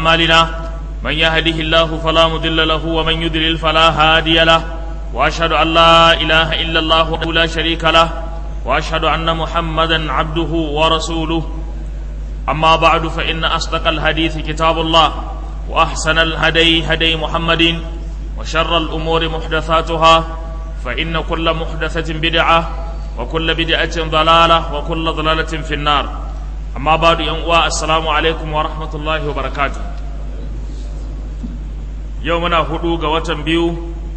أعمالنا من يهده الله فلا مضل له ومن يضلل فلا هادي له وأشهد أن لا إله إلا الله وحده لا شريك له وأشهد أن محمدا عبده ورسوله أما بعد فإن أصدق الحديث كتاب الله وأحسن الهدي هدي محمد وشر الأمور محدثاتها فإن كل محدثة بدعة وكل بدعة ضلالة وكل ضلالة في النار أما بعد ينقوى السلام عليكم ورحمة الله وبركاته يومنا هدوغ وطن بيو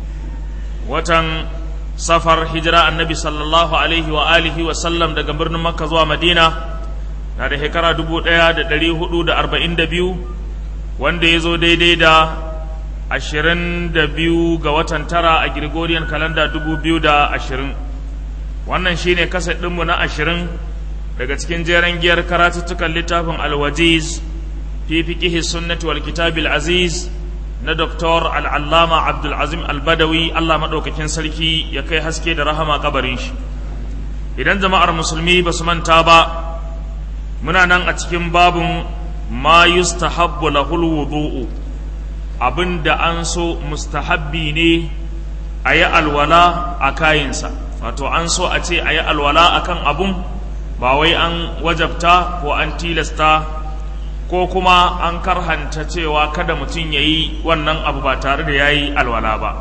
وطن سفر هجرة النبي صلى الله عليه وآله وسلم daga birnin Makka zuwa Madina na da shekara dubu ɗaya da ɗari hudu da arba'in da biyu wanda ya zo daidai da ashirin da biyu ga watan tara a Gregorian kalanda dubu biyu da ashirin wannan shine kaset ɗinmu na ashirin daga cikin jeren giyar karatuttukan littafin alwajiz fi fiqihi sunnati wal kitabil aziz na Dr. al'allama abdulazim albadawi Allah maɗaukakin sarki ya kai haske da rahama kabarin shi idan jama'ar musulmi ba su manta ba muna nan a cikin babin ma yustahabbu lahul wudu'u abinda an so mustahabbi ne a yi alwala a kayinsa wato an so a ce a yi alwala a kan abun ba wai an wajabta ko an tilasta ko kuma an karhanta cewa kada mutum ya yi wannan abu ba tare da ya yi alwala ba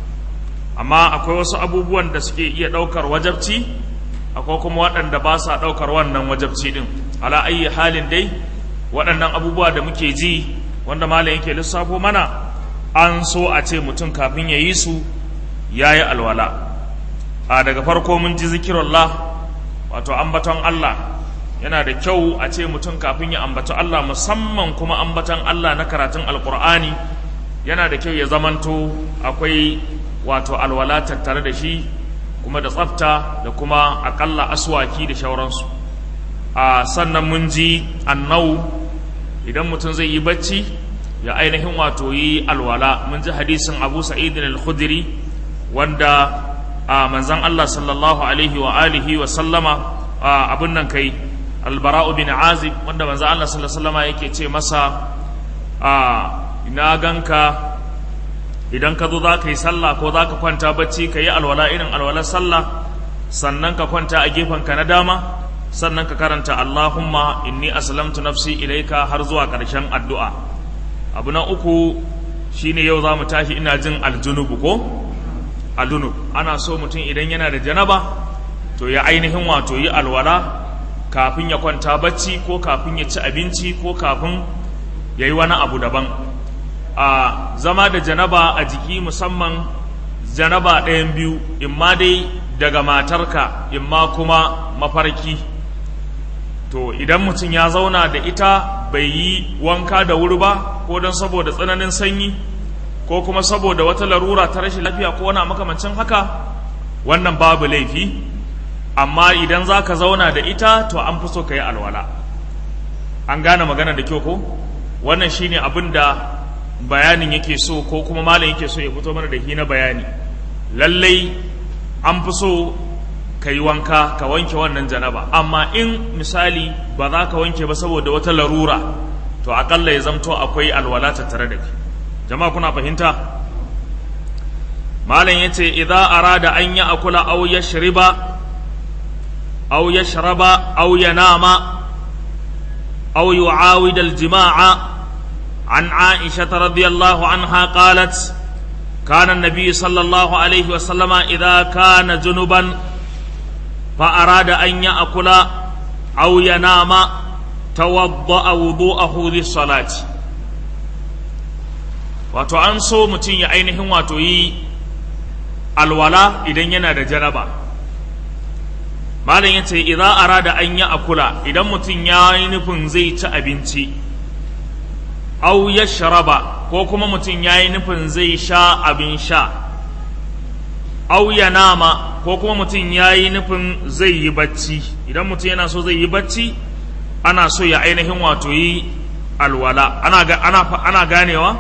amma akwai wasu abubuwan da suke iya ɗaukar wajabci akwai kuma waɗanda ba sa ɗaukar wannan wajabci ɗin ala ayi halin dai waɗannan abubuwa da muke ji wanda malam yake lissafo mana an so a ce mutum kafin ya yi su ya yi alwala a daga farko mun ji zikirullah wato ambaton Allah yana da kyau a ce mutum kafin ya ambaci Allah musamman kuma ambaton Allah na karatun alkur'ani yana da kyau ya zamanto akwai wato alwala tattare da shi kuma da tsafta da kuma akalla aswaki da shauransu a sannan mun ji annau idan mutum zai yi bacci ya ainihin wato yi alwala mun ji hadisin abu sa'idin al-khudri wanda a manzan Allah sallallahu alaihi wa alihi wa sallama abin nan kai albara'u bin azib wanda manzan Allah sallallahu alaihi wa sallama yake ce masa a ina ganka idan ka zo za ka yi sallah ko za ka kwanta bacci ka yi alwala irin alwalar sallah sannan ka kwanta a gefenka na dama sannan ka karanta Allahumma inni aslamtu nafsi ilaika har zuwa ƙarshen addu'a abu na uku shine yau za mu tashi ina jin aljunubu ko aljunub ana so mutum idan yana da janaba to ya ainihin wato yi alwala kafin ya kwanta bacci ko kafin ya ci abinci ko kafin ya yi wani abu daban a zama da janaba a jiki musamman janaba ɗayan biyu imma dai daga matarka imma kuma mafarki to idan mutum ya zauna da ita bai yi wanka da wuri ba ko don saboda tsananin sanyi ko kuma saboda wata larura ta rashin lafiya ko wani makamancin haka wannan babu laifi amma idan za ka zauna da ita to an fi so ka yi alwala an gane magana da kyau ko wannan shine abin da bayanin yake so ko kuma malam yake so ya fito mana da na bayani lallai an fi so ka yi wanka ka wanke wannan janaba amma in misali ba za ka wanke ba saboda wata larura to akalla ya zamto akwai alwala tattare da kai jama'a kuna fahimta malam yace idza arada an ya akula aw yashriba aw yashraba aw yanama aw yu'awid al-jima'a عن عائشة رضي الله عنها قالت كان النبي صلى الله عليه وسلم إذا كان جنبا فأراد أن يأكل أو ينام توضأ وضوءه للصلاة wato an so mutum ya ainihin wato yi alwala idan yana da janaba malam ya ce idan arada an yi akula idan mutum ya yi nufin zai ci abinci au ya sharaba ko kuma mutum ya yi nufin zai sha abin sha au ya nama ko kuma mutum ya yi nufin zai yi bacci idan mutum yana so zai yi bacci ana so ya ainihin wato yi alwala ana, ana, ana ganewa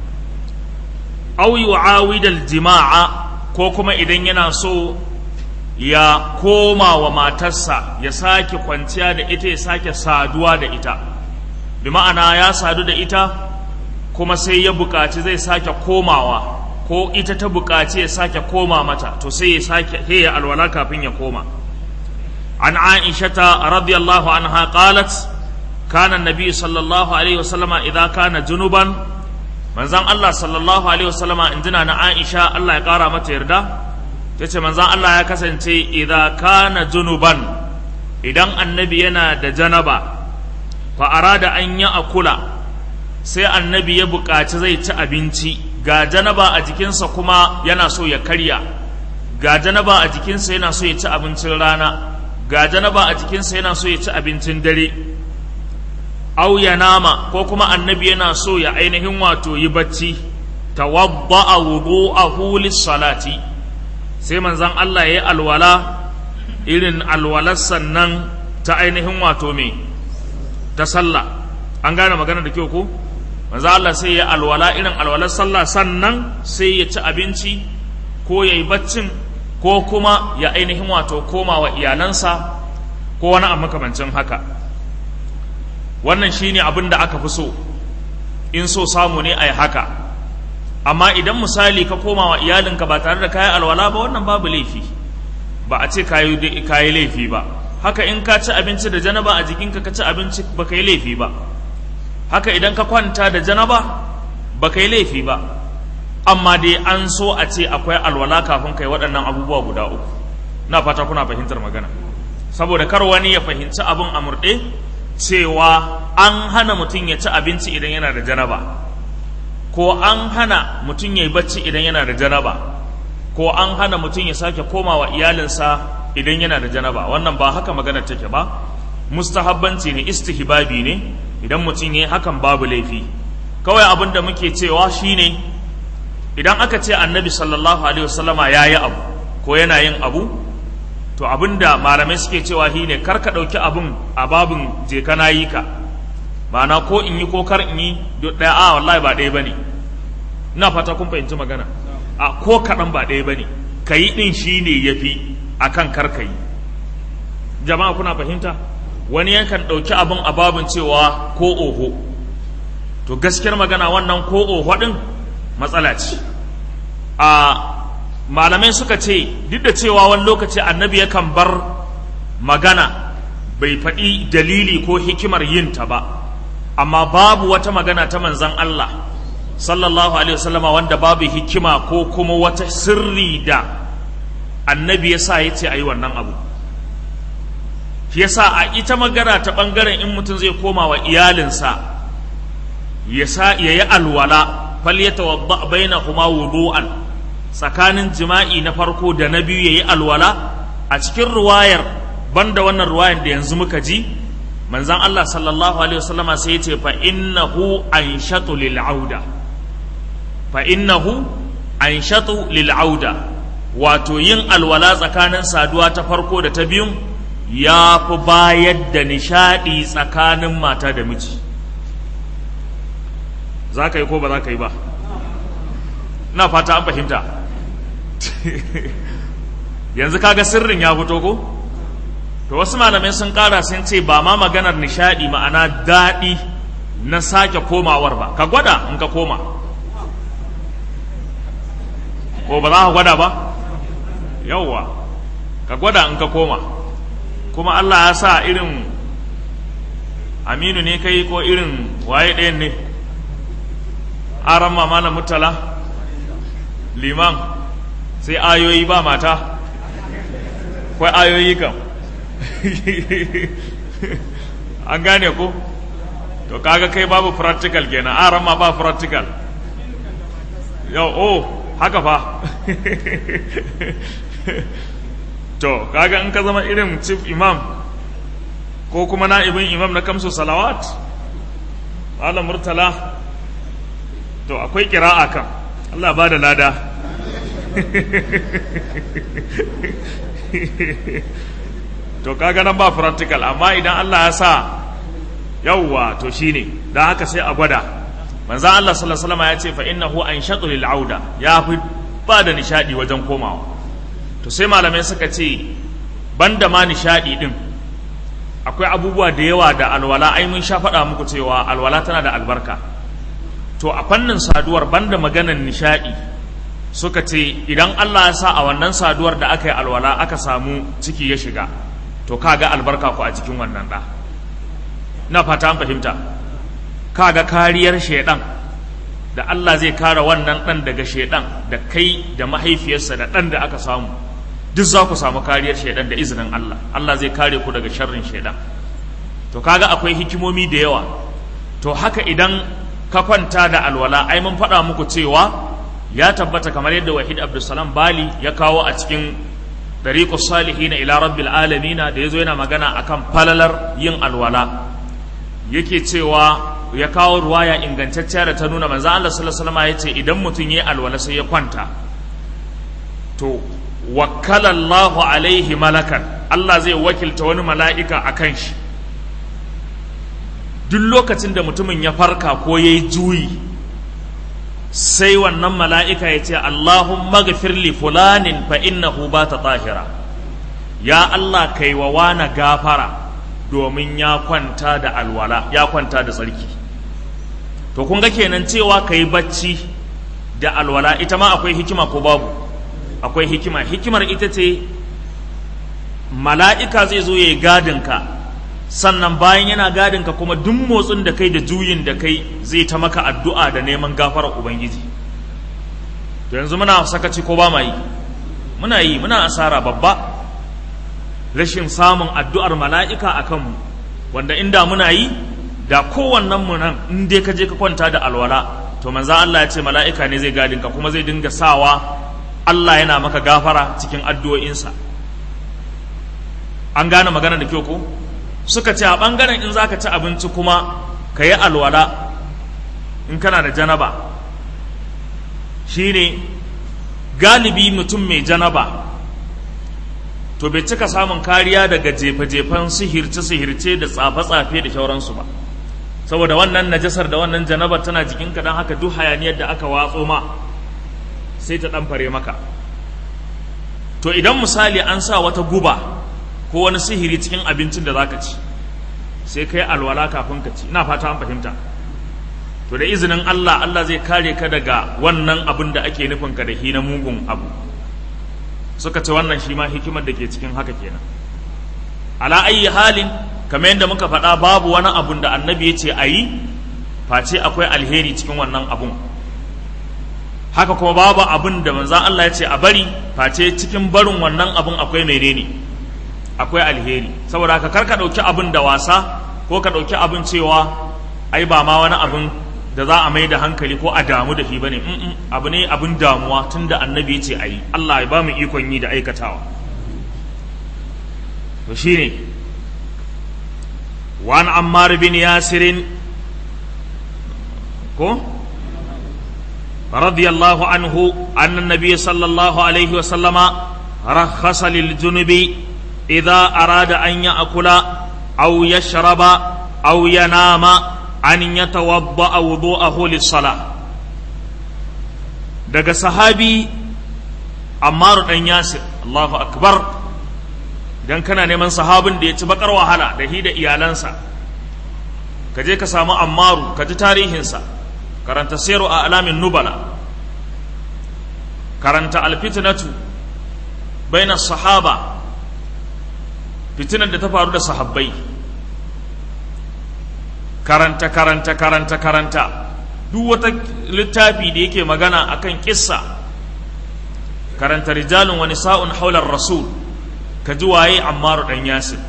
au yu'awidal jima'a ko kuma idan yana so ya koma wa matarsa ya sake kwanciya da ita ya sake saduwa da ita bi ma'ana ya sadu da ita kuma sai ya buƙaci zai sake komawa ko ita ta buƙaci ya sake koma mata to sai ya sake sai ya alwala kafin ya koma an aishata radiyallahu anha qalat kana annabi sallallahu alaihi wasallama idza kana junuban manzon Allah sallallahu alaihi wasallama injina na Aisha Allah ya kara mata yarda tace manzon Allah ya kasance idza kana junuban idan annabi yana da janaba fa arada an ya akula sai annabi ya buƙaci zai ci abinci ga janaba a jikinsa kuma yana so ya karya ga janaba a jikinsa yana so ya ci abincin rana ga janaba a jikinsa yana so ya ci abincin dare au ya nama ko kuma annabi yana so ya ainihin wato yi bacci tawadda'a wudu'ahu lis-salati sai manzon Allah ya yi alwala irin alwalar sannan ta ainihin wato me ta sallah an gane magana da kyau ko manzo Allah sai ya alwala irin alwalar sallah sannan sai ya ci abinci ko ya yi baccin ko kuma ya ainihin wato koma wa iyalansa ko wani a makamancin haka wannan shine abin da aka fi so in so samu ne a yi haka amma idan misali ka koma wa iyalinka ba tare da kayi alwala ba wannan babu laifi ba a ce kayi laifi ba haka in ka ci abinci da janaba a jikinka ka ci abinci ba ka yi laifi ba haka idan ka kwanta da janaba ba ka yi laifi ba amma dai an so a ce akwai alwala kafin kai waɗannan abubuwa guda uku na fata kuna fahimtar magana saboda kar wani ya fahimci abin a murɗe cewa an hana mutum ya ci abinci idan yana da janaba ko an hana mutum ya yi bacci idan yana da janaba ko an hana mutum ya sake komawa iyalinsa idan yana da janaba wannan ba haka maganar take ba mustahabbanci ne istihbabi ne idan mutum ya yi hakan babu laifi kawai abin da muke cewa shine idan aka ce annabi sallallahu alaihi wasallama ya yi abu ko yana yin abu to abin da malamai suke cewa shi ne kar ka ɗauki abin a babin je ka na yi ka ma'ana ko in yi ko kar in yi ɗaya a wallahi ba ɗaya ba ne ina fata kun fahimci magana a ko kaɗan ba ɗaya ba ne ka yi ɗin shi ne ya fi a kan kar ka yi jama'a kuna fahimta wani yankan ɗauki abin a babin cewa ko oho to gaskiyar magana wannan ko oho ɗin matsala ce a malamai suka ce duk da cewa wani lokaci annabi yakan bar magana bai faɗi dalili ko hikimar yin ta ba amma babu wata magana ta manzan Allah sallallahu alaihi wasallama wanda babu hikima ko kuma wata sirri da annabi ya sa ya ce a yi wannan abu shi yasa a ita magana ta ɓangaren in mutum zai koma wa iyalinsa ya yi alwala fal ya tawadda bainahuma wudu'an tsakanin jima'i na farko da na biyu ya yi alwala a cikin ruwayar banda wannan ruwayar da yanzu muka ji manzan Allah sallallahu alaihi wasallama sai ya ce fa innahu anshatu lil auda fa innahu anshatu lil auda wato yin alwala tsakanin saduwa ta farko da ta biyun ya fi bayar da nishadi tsakanin mata da miji za ka yi ko ba za ka yi ba na fata an fahimta yanzu kaga sirrin ya fito ko to wasu malamai sun kara sun ce ba ma maganar nishadi ma'ana daɗi na sake komawar ba ka gwada in ka koma ko ba za ka gwada ba yauwa ka gwada in ka koma kuma Allah ya sa irin aminu ne kai ko irin waye ɗayan ne aran mamala mutala liman sai ayoyi ba mata kwai ayoyi kam an gane ko to kaga kai babu practical kenan aran ma ba practical yau oh haka fa to kaga in ka zama irin chief imam ko kuma na'ibin imam na kamsu salawat ala murtala to akwai kira'a kan Allah ba da lada to kaga nan ba practical amma idan Allah ya sa yawwa to shine dan haka sai a gwada manzon Allah sallallahu alaihi wasallam ya ce fa innahu anshatu lil auda ya fi ba da nishadi wajen komawa to sai malamai suka ce banda ma nishadi din akwai abubuwa da yawa da alwala ai mun sha faɗa muku cewa alwala tana da albarka to a fannin saduwar banda maganan nishaɗi suka ce idan Allah ya sa a wannan saduwar da aka yi alwala aka samu ciki ya shiga to kaga albarka ku a cikin wannan ɗa na fata an fahimta kaga kariyar shaidan da Allah zai kare wannan ɗan daga shaidan da kai da mahaifiyarsa da ɗan da aka samu duk za ku samu kariyar shaidan da izinin Allah Allah zai kare ku daga sharrin shaidan to kaga akwai hikimomi da yawa to haka idan ka kwanta da alwala ai mun faɗa muku cewa ya tabbata kamar yadda wahid abdulsalam bali ya kawo a cikin dariqus salihin ila rabbil alamin da yazo yana magana akan falalar yin alwala yake cewa ya kawo ruwaya ingantacciya da ta nuna manzo Allah sallallahu alaihi wasallam yace idan mutum yayi alwala sai ya kwanta to wakkala Allah alaihi malakan Allah zai wakilta wani mala'ika akan shi duk lokacin da mutumin ya farka ko yayi juyi sai wannan mala'ika ya ce Allahumma gafir li fulanin fa innahu ba ta tahira ya Allah kai wa wana gafara domin ya kwanta da alwala ya kwanta da tsarki to kun ga kenan cewa ka yi bacci da alwala ita ma akwai hikima ko babu akwai hikima hikimar ita ce mala'ika zai zo ya yi gadinka sannan bayan yana gadinka kuma duk motsin da kai da juyin da kai zai ta maka addu'a da neman gafarar ubangiji to yanzu muna sakaci ko ba ma yi muna yi muna asara babba rashin samun addu'ar mala'ika a kanmu wanda inda muna yi da kowannen mu nan in dai ka je ka kwanta da alwala to manza Allah ya ce mala'ika ne zai gadinka kuma zai dinga sawa Allah yana maka gafara cikin addu'o'insa an gane magana da kyau ko suka ce a ɓangaren in za ka ci abinci kuma ka yi alwala in kana da janaba shine galibi mutum mai janaba to bai cika samun kariya daga jefe-jefen sihirce-sihirce da tsafe-tsafe da shauransu ba saboda wannan najasar da wannan janabar tana jikinka don haka duk hayaniyar da aka watso ma sai ta ɗan fare maka to idan misali an sa wata guba ko wani sihiri cikin abincin da zaka ci sai kai alwala kafin ka ci ina fata an fahimta to da izinin Allah Allah zai kare ka daga wannan abin da ake nufin ka da hi na mugun abu suka ce wannan shi ma hikimar da ke cikin haka kenan ala ayi halin kamar yadda muka faɗa babu wani abun da annabi ya ce a yi face akwai alheri cikin wannan abun haka kuma babu abun da manzan Allah ya ce a bari face cikin barin wannan abun akwai menene akwai alheri saboda haka kar ka ɗauki abin da wasa ko ka ɗauki abin cewa ai ba ma wani abin da za a mai da hankali ko a damu da shi bane mm abu ne abin damuwa tunda annabi ya ce ayi Allah ya ba mu ikon yi da aikatawa to shine wan ammar bin yasirin ko radiyallahu anhu anna nabiy sallallahu alaihi wa sallama rakhasa lil junubi إذا أراد أن يأكل أو يشرب أو ينام أن يتوضأ وضوءه للصلاة daga sahabi Ammaru ɗan Yasir Allahu akbar dan kana neman sahabin da ya ci bakar wahala da hi da iyalansa ka je ka samu Ammaru ka ji tarihinsa karanta siru a alamin nubala karanta alfitnatu baina sahaba fitinar da ta faru da sahabbai karanta karanta karanta karanta duk wata littafi da yake magana akan kissa karanta rijalun wani sa'un haular rasul ka ji waye ammaru dan yasir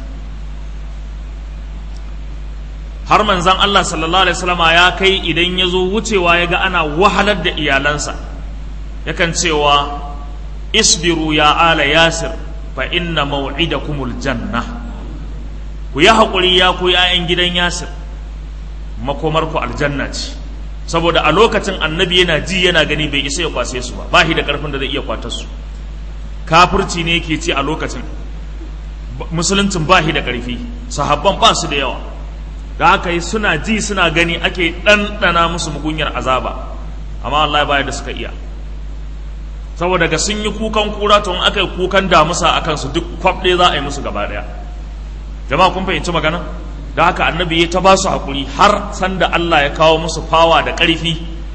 har manzan Allah sallallahu alaihi wasallama ya kai idan ya zo wucewa ya ga ana wahalar da iyalansa yakan cewa isbiru ya ala yasir fa inna maw'idakumul janna ku yi haƙuri ya ku ‘ya'yan gidan yasir makomarku aljanna ce saboda a lokacin annabi yana ji yana gani bai isa ya kwase su ba ba shi da ƙarfin da zai iya kwatar su kafirci ne yake ci a lokacin musuluncin ba shi da ƙarfi sahabban ba su da yawa da haka yi suna ji suna gani ake ɗanɗana musu mugunyar azaba amma Allah baya da suka iya saboda ga sun yi kukan kura to in aka yi kukan damusa a kansu duk kwaf ɗaya za a yi musu gaba ɗaya jama'a kun fahimci magana da haka annabi ya ta ba su haƙuri har sanda Allah ya kawo musu fawa da ƙarfi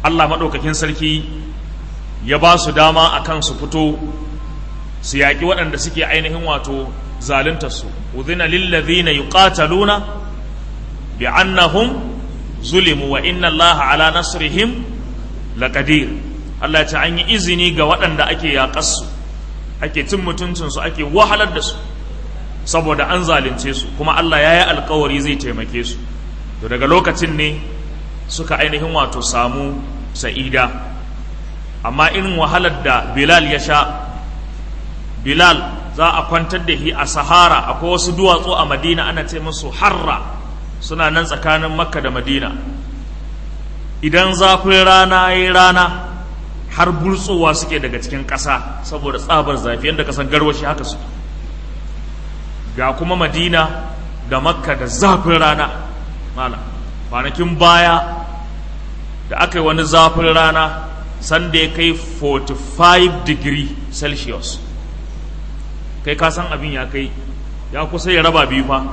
Allah maɗaukakin sarki ya ba su dama a kan su fito su yaƙi waɗanda suke ainihin wato zaluntarsu udhina lillazina yuqataluna bi annahum zulimu wa inna allaha ala nasrihim laqadir Allah ya ce an yi izini ga waɗanda ake yaƙarsu ake cin mutuncinsu ake wahalar da su saboda an zalunce su kuma Allah ya yi alkawari zai taimake su to daga lokacin ne suka ainihin wato samu sa'ida amma irin wahalar da Bilal ya sha Bilal za a kwantar da shi a Sahara akwai wasu duwatsu a Madina ana ce musu harra suna nan tsakanin Makka da Madina idan zafin rana ya rana har burtsowa suke daga cikin ƙasa saboda tsabar zafi yadda kasan garwashi haka su ga kuma Madina da Makka da zafin rana mala kwanakin baya da aka yi wani zafin rana sanda ya kai 45 degree celsius kai ka san abin ya kai ya kusa ya raba biyu fa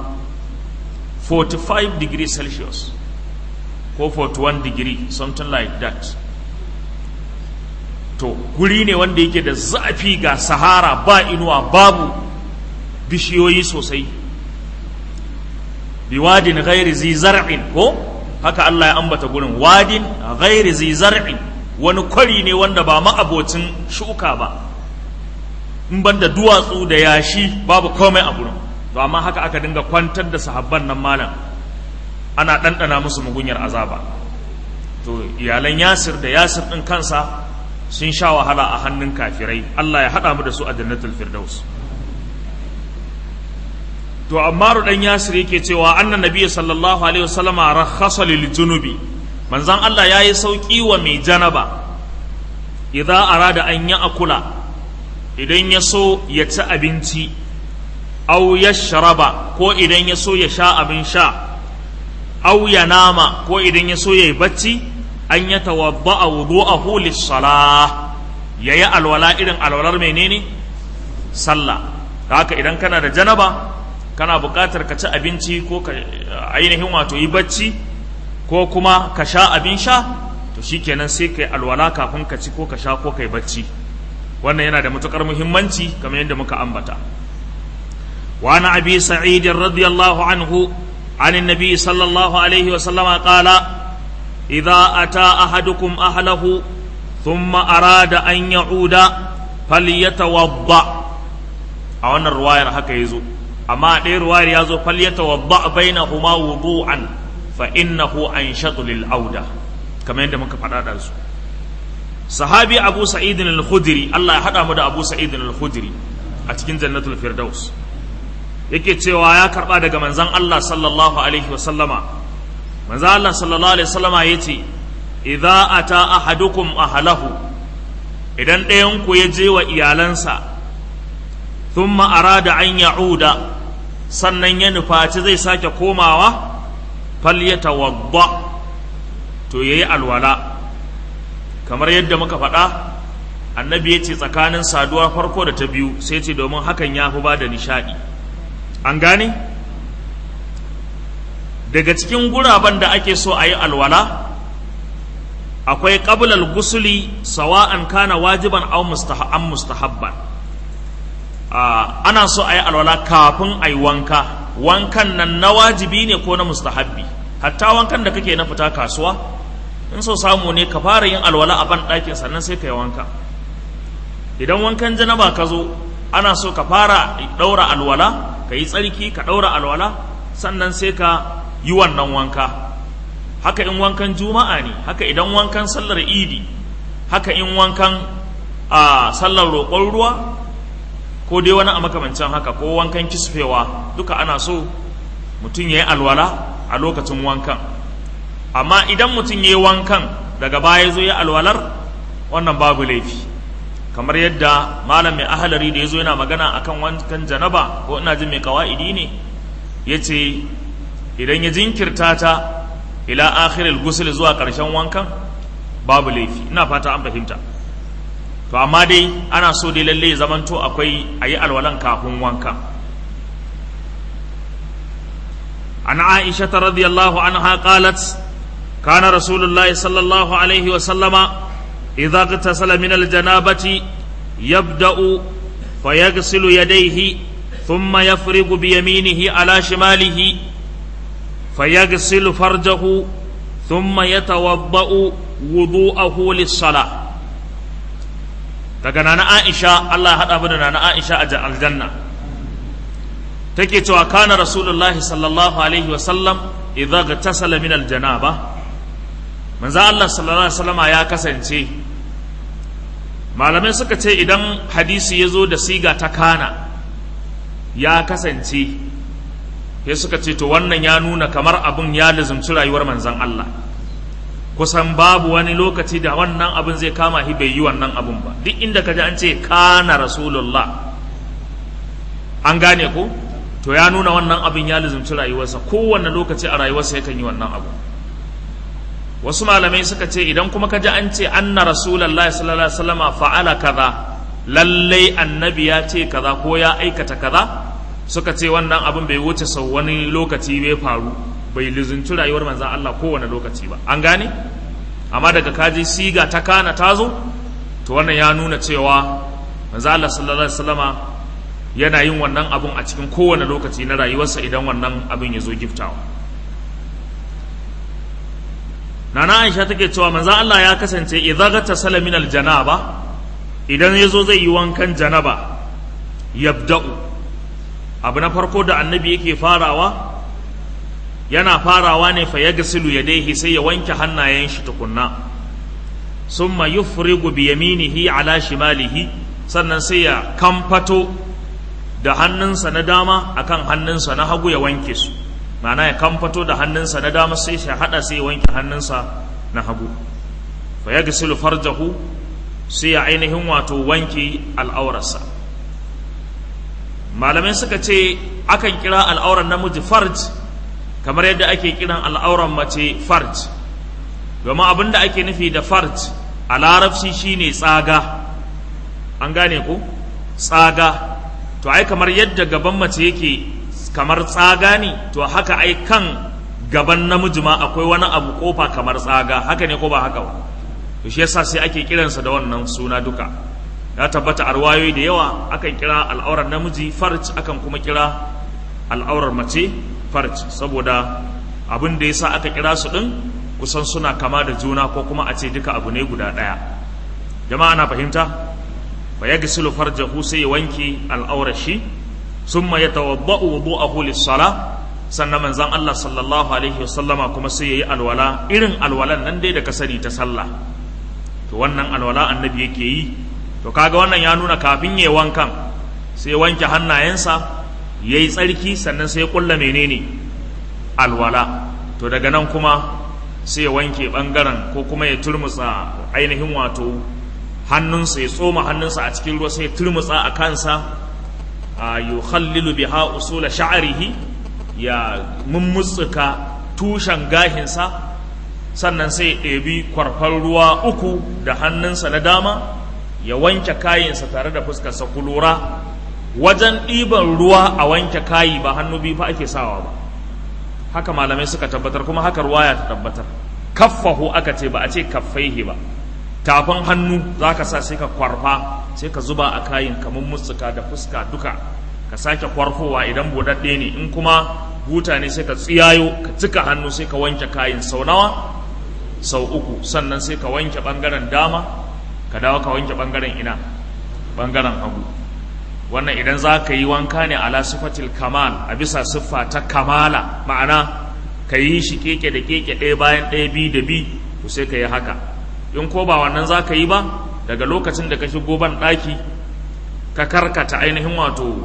45 degree celsius ko 41 degree something like that to guri ne wanda yake da zafi ga sahara ba inuwa babu bishiyoyi sosai biwadin ghairi zi zar'in ko haka Allah ya ambata gurin wadin ghairi zi zar'in wani kwari ne wanda ba ma'abocin shuka ba in banda duwatsu da yashi babu komai a gurin to amma haka aka dinga kwantar da sahabban nan malam ana ɗanɗana musu mugunyar azaba to iyalan yasir da yasir ɗin kansa sun sha wahala a hannun kafirai Allah ya haɗa mu da su a jannatul firdaus to amma dan yasir yake cewa annan nabiyyi sallallahu alaihi wasallam rakhasa lil junubi manzon Allah yayi sauki wa mai janaba idza arada an ya akula idan ya so ya ci abinci aw yashraba ko idan ya so ya sha abin sha aw ya nama ko idan ya so ya yi bacci an ya tawadda'a wudu'ahu lis-salah yayi alwala irin alwalar menene sallah haka idan kana da janaba kana buƙatar ka ci abinci ko ka ainihin wato yi bacci ko kuma ka sha abin sha to shikenan sai kai alwala kafin ka ci ko ka sha ko kai bacci wannan yana da matukar muhimmanci kamar yadda muka ambata wa ana abi sa'id radiyallahu anhu عن النبي صلى الله عليه وسلم قال إذا أتى أحدكم أهله ثم أراد أن يعود فليتوضأ أو أن الرواية هكا يزو amma ɗaya ruwayar ya zo falyata wadda bainahuma wudu'an fa innahu anshatu lil auda kamar yadda muka faɗa da su sahabi abu sa'id al-khudri Allah ya hada mu da abu sa'id al-khudri a cikin jannatul firdaus yake cewa ya karba daga manzon Allah sallallahu alaihi wa sallama manzon Allah sallallahu alaihi wa sallama yace idza ata ahadukum ahlahu idan ɗayan ku ya je wa iyalansa thumma arada an ya'uda sannan ya nufaci zai sake komawa falyatawadda to yayi alwala kamar yadda muka faɗa annabi ya ce tsakanin saduwa farko da ta biyu sai ce domin hakan ya fi ba da nishaɗi an gane daga cikin guraben da ake so a yi alwala akwai ƙabilal gusuli sawa'an kana wajiban au mustahabban ana so a yi alwala kafin a yi wanka wankan nan na wajibi ne ko na mustahabbi hatta wankan da kake na fita kasuwa in so samu ne ka fara yin alwala a ban ɗakin sannan sai ka yi wanka idan wankan janaba ka zo ana so ka fara ɗaura alwala ka yi tsarki ka ɗaura alwala sannan sai ka yi wannan wanka haka in wankan juma'a ne haka idan wankan sallar idi haka in wankan a sallar roƙon ruwa ko dai wani a makamancin haka ko wankan kisfewa duka ana so mutum ya yi alwala a lokacin wankan amma idan mutum ya yi wankan daga baya zo ya alwalar wannan babu laifi kamar yadda malam mai ahalari da ya zo yana magana akan wankan janaba ko ina jin mai kawa'idi ne ya ce idan ya jinkirta ta ila akhiril gusul zuwa ƙarshen wankan babu laifi ina fata an fahimta to amma dai ana so dai lalle ya zamanto akwai a yi alwalan kafin wanka an aisha ta radiyallahu anha qalat kana rasulullahi sallallahu alaihi wa sallama idza igtasala min aljanabati yabda'u fayaghsilu yadayhi thumma yafrigu bi yaminihi ala shimalihi fayaghsilu farjahu thumma yatawadda'u wudu'ahu lis-salah daga nana Aisha Allah ya haɗa mu da nana Aisha a aljanna take cewa kana rasulullahi sallallahu alaihi wa sallam idza gtasala min aljanaba manzo Allah sallallahu alaihi wasallam ya kasance malamai suka ce idan hadisi ya zo da siga ta kana ya kasance sai suka ce to wannan ya nuna kamar abun ya lazumci rayuwar manzon Allah kusan babu wani lokaci da wannan abin zai kama shi bai yi wannan abin ba duk inda ka ji an ce kana rasulullah an gane ko to ya nuna wannan abin ya lizumci rayuwarsa kowanne lokaci a rayuwarsa yakan yi wannan abu wasu malamai suka ce idan kuma ka ji an ce anna rasulullahi sallallahu alaihi wasallam fa'ala kaza lallai annabi ya ce kaza ko ya aikata kaza suka ce wannan abin bai wuce sau wani lokaci bai faru bai lizinci rayuwar manzan Allah kowane lokaci ba an gane amma daga kaji siga ta kana ta zo to wannan ya nuna cewa manzan Allah sallallahu alaihi wasallama yana yin wannan abun a cikin kowane lokaci na rayuwarsa idan wannan abin ya zo giftawa nana Aisha take cewa manzan Allah ya kasance idza ghatasala min aljanaba idan yazo zai yi wankan janaba yabda'u abu na farko da annabi yake farawa yana farawa ne fa yagsilu yadayhi sai ya wanke hannayen shi tukunna summa yufrigu bi yaminihi ala shimalihi sannan sai ya kamfato da hannunsa na dama akan hannunsa na hagu ya wanke su ma'ana ya kamfato da hannunsa na dama sai ya hada sai ya wanke hannunsa na hagu fa yagsilu farjahu sai ya ainihin wato wanke al'aurarsa malamai suka ce akan kira al'aurar namiji farj kamar yadda ake kiran al'auran mace farj domin abin da ake nufi da farj a larabci shine tsaga an gane ku tsaga to ai kamar yadda gaban mace yake kamar tsaga ne to haka ai kan gaban namiji ma akwai wani abu kofa kamar tsaga haka ne ko ba haka ba to shi yasa sai ake kiransa da wannan suna duka ya tabbata arwayoyi da yawa akan kira al'aurar namiji farj akan kuma kira al'aurar mace farj saboda abin da yasa aka kira su din kusan suna kama da juna ko kuma a ce duka abu ne guda ɗaya jama'a na fahimta fa yagsilu farjahu sai ya wanke al'aurar shi summa yatawadda'u wudu'ahu lis-sala sannan manzon Allah sallallahu alaihi wasallama kuma sai yayi alwala irin alwalan nan dai da ka sani ta sallah to wannan alwala annabi yake yi to kaga wannan ya nuna kafin yayi wankan sai wanke hannayensa yayi tsarki sannan sai ya kulla menene alwala to daga nan kuma sai ya wanke bangaren ko kuma ya turmutsa ainihin wato hannunsa ya tsoma hannunsa a cikin ruwa sai ya turmutsa a kansa a yukhallilu biha usula sha'rihi ya mummutsuka tushen gahinsa sannan sai ya ɗebi kwarfar ruwa uku da hannunsa na dama ya wanke kayinsa tare da fuskarsa ku lura wajen ɗiban ruwa a wanke kayi ba hannu biyu fa ake sawa ba haka malamai suka tabbatar kuma haka ruwaya ta tabbatar kaffahu aka ce ba a ce kaffaihi ba tafin hannu za ka sa sai ka kwarfa sai ka zuba a kayin kamar mutsuka da fuska duka ka sake kwarfowa idan buɗaɗɗe ne in kuma buta ne sai ka tsiyayo ka cika hannu sai ka wanke kayin sau nawa sau uku sannan sai ka wanke ɓangaren dama ka dawo ka wanke ɓangaren ina ɓangaren hagu wannan idan za ka yi wanka ne ala sifatil kamal a bisa siffa ta kamala ma'ana ka yi shi keke da keke ɗaya bayan ɗaya bi da bi to sai ka yi haka in ko ba wannan za ka yi ba daga lokacin da ka shigo ban ɗaki ka karkata ainihin wato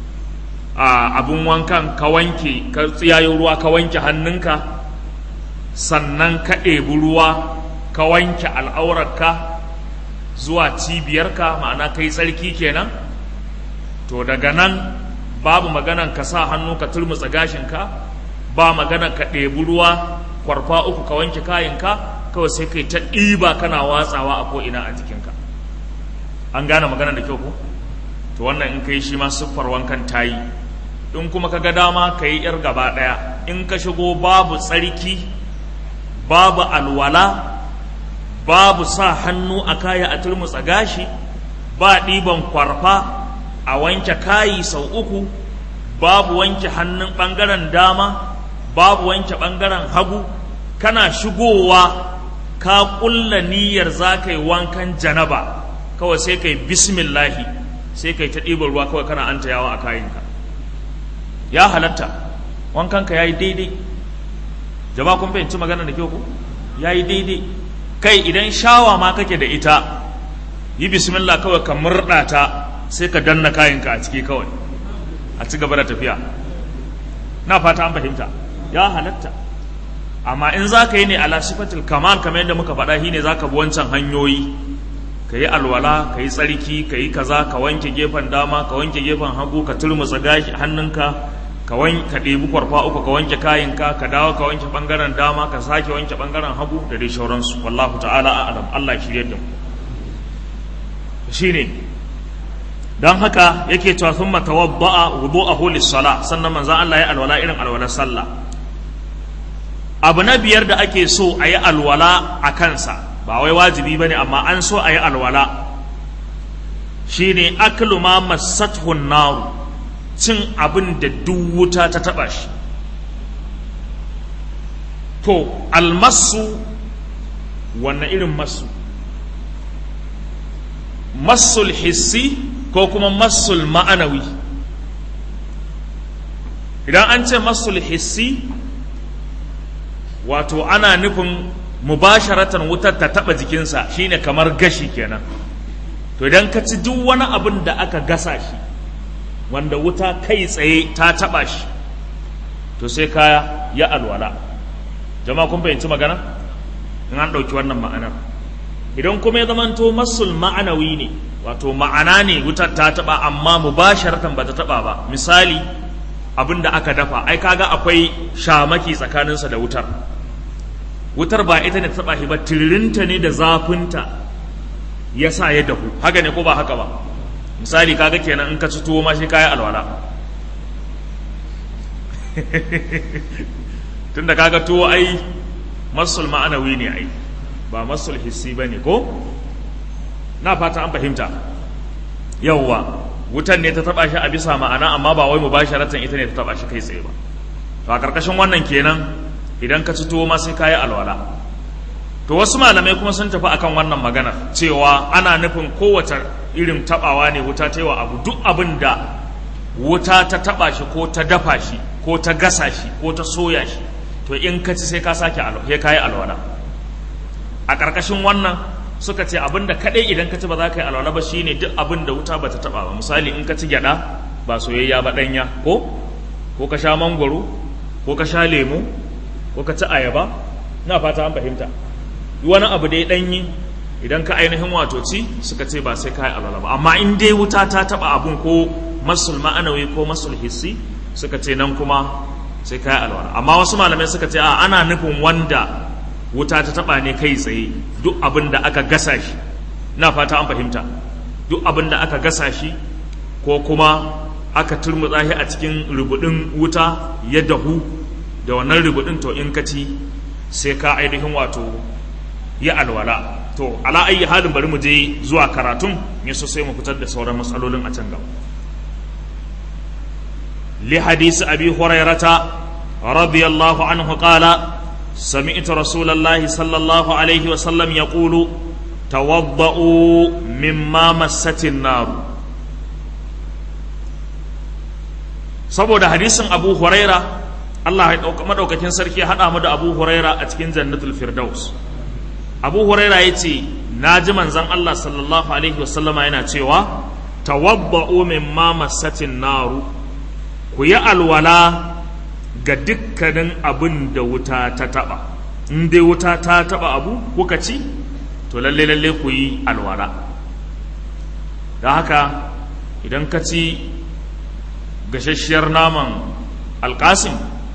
a abin wankan ka wanke ka tsiyayo ruwa ka wanke hannunka sannan ka ɗebi ruwa ka wanke al'aurarka zuwa cibiyarka ma'ana ka yi tsarki kenan to daga nan babu maganan ka sa hannu ka turmutsa gashinka ba maganan ka ɗebi ruwa kwarfa uku ka wanke kayanka kawai sai kai ta ɗiba kana watsawa a ko'ina a jikinka an gane maganar da kyau ko to wannan in kai shi ma siffar wankan tayi in kuma ka ga dama ka yi yar gaba ɗaya in ka shigo babu tsarki babu alwala babu sa hannu a kaya a turmutsa gashi ba ɗiban kwarfa a wanke kayi sau uku babu wanke hannun ɓangaren dama babu wanke ɓangaren hagu kana shigowa ka ƙulla niyyar za ka yi wankan janaba kawai sai ka yi bismillahi sai ka yi ta ɗiban ruwa kawai kana anta yawa a kayanka ya halatta wankanka ya yi daidai jama'a kun fahimci magana da kyau ku ya yi daidai kai idan shawa ma kake da ita yi bismillah kawai ka murɗa ta sai ka danna kayanka a ciki kawai a ci gaba da tafiya na fata an fahimta ya halatta amma in za ka yi ne ala sifatil kamal kamar yadda muka faɗa shi ne za ka bi wancan hanyoyi ka yi alwala ka yi tsarki ka yi kaza ka wanke gefen dama ka wanke gefen hagu ka turmutsa gashi hannunka ka ka ɗebi kwarfa uku ka wanke kayanka ka dawo ka wanke ɓangaren dama ka sake wanke ɓangaren hagu da dai shauransu wallahu ta'ala a'lam Allah shirye da mu shine don haka yake cewa sun matawadda'a wudu'ahu lis-sala sannan manzon Allah ya alwala irin alwalar sallah abu na biyar da ake so a yi alwala a kansa ba wai wajibi bane amma an so a yi alwala shine aklu ma massathu naru cin abin da duk wuta ta taba shi to almasu wanne irin masu masul hissi ko kuma masul ma'anawi idan an ce masul hissi wato ana nufin mubasharatan wutar ta taba jikinsa shine kamar gashi kenan to idan ka ci duk wani abin da aka gasa shi wanda wuta kai tsaye ta taba shi to sai kaya ya alwala jama'a kun fahimci magana in an ɗauki wannan ma'anar idan kuma ya zamanto masul ma'anawi ne wato ma'ana ne wutar ta taba amma mubasharatan ba ta taba ba misali abin da aka dafa ai kaga akwai shamaki tsakaninsa da wutar wutar ba ita ne ta taba shi ba tiririnta ne da zafinta ya sa ya dahu haka ne ko ba haka ba misali kaga kenan in ka ci tuwo ma shi kayi alwala tunda kaga tuwo ai masul ma'anawi ne ai ba masul hissi ba ne ko na fata an fahimta yawwa wutan ne ta taba shi a bisa ma'ana amma ba wai mubasharatan ita ne ta taba shi kai tsaye ba to a karkashin wannan kenan idan ka ci tuwo ma sai kayi alwala to wasu malamai kuma sun tafi akan wannan magana cewa ana nufin kowace irin tabawa ne wuta ta yi wa abu duk abin da wuta ta taba shi ko ta dafa shi ko ta gasa shi ko ta soya shi to in ka ci sai ka sake alwala kayi alwala a ƙarƙashin wannan suka ce abin da kaɗai idan ka ci ba za ka yi alwala ba shine duk abin da wuta ba ta taba ba misali in ka ci gyaɗa ba soyayya ba ɗanya ko ko ka sha mangwaro ko ka sha lemu ko ka ci ayaba na fata an fahimta wani abu dai ɗanyi idan ka ainihin wato ci suka ce ba sai ka yi alwala ba amma in dai wuta ta taɓa abun ko masul ma'anawi ko masul hissi suka ce nan kuma sai ka yi alwala amma wasu malamai suka ce a ana nufin wanda wuta ta taɓa ne kai tsaye duk abin da aka gasa shi na fata an fahimta duk abin da aka gasa shi ko kuma aka turmutsa shi a cikin rubudin wuta ya dahu da wannan rubudin to in ka ci sai ka ainihin wato ya alwala to ala ayi halin bari mu je zuwa karatun ya so sai mu fitar da sauran matsalolin a can gaba li hadisi abi hurairata radiyallahu anhu qala سمعت رسول الله صلى الله عليه وسلم يقول توضؤوا مما مست النار saboda hadisin abu huraira Allah ya madaukakin sarki ya haɗa mu da abu huraira a cikin jannatul firdaus abu huraira ya ce na ji manzan Allah sallallahu alaihi wasallama yana cewa tawabba'u mimma massatin naru ku yi alwala ga dukkanin abin da wuta ta taɓa in dai wuta ta taɓa abu kuka ci to lalle lalle ku yi alwala da haka idan ka ci gashasshiyar naman alkasim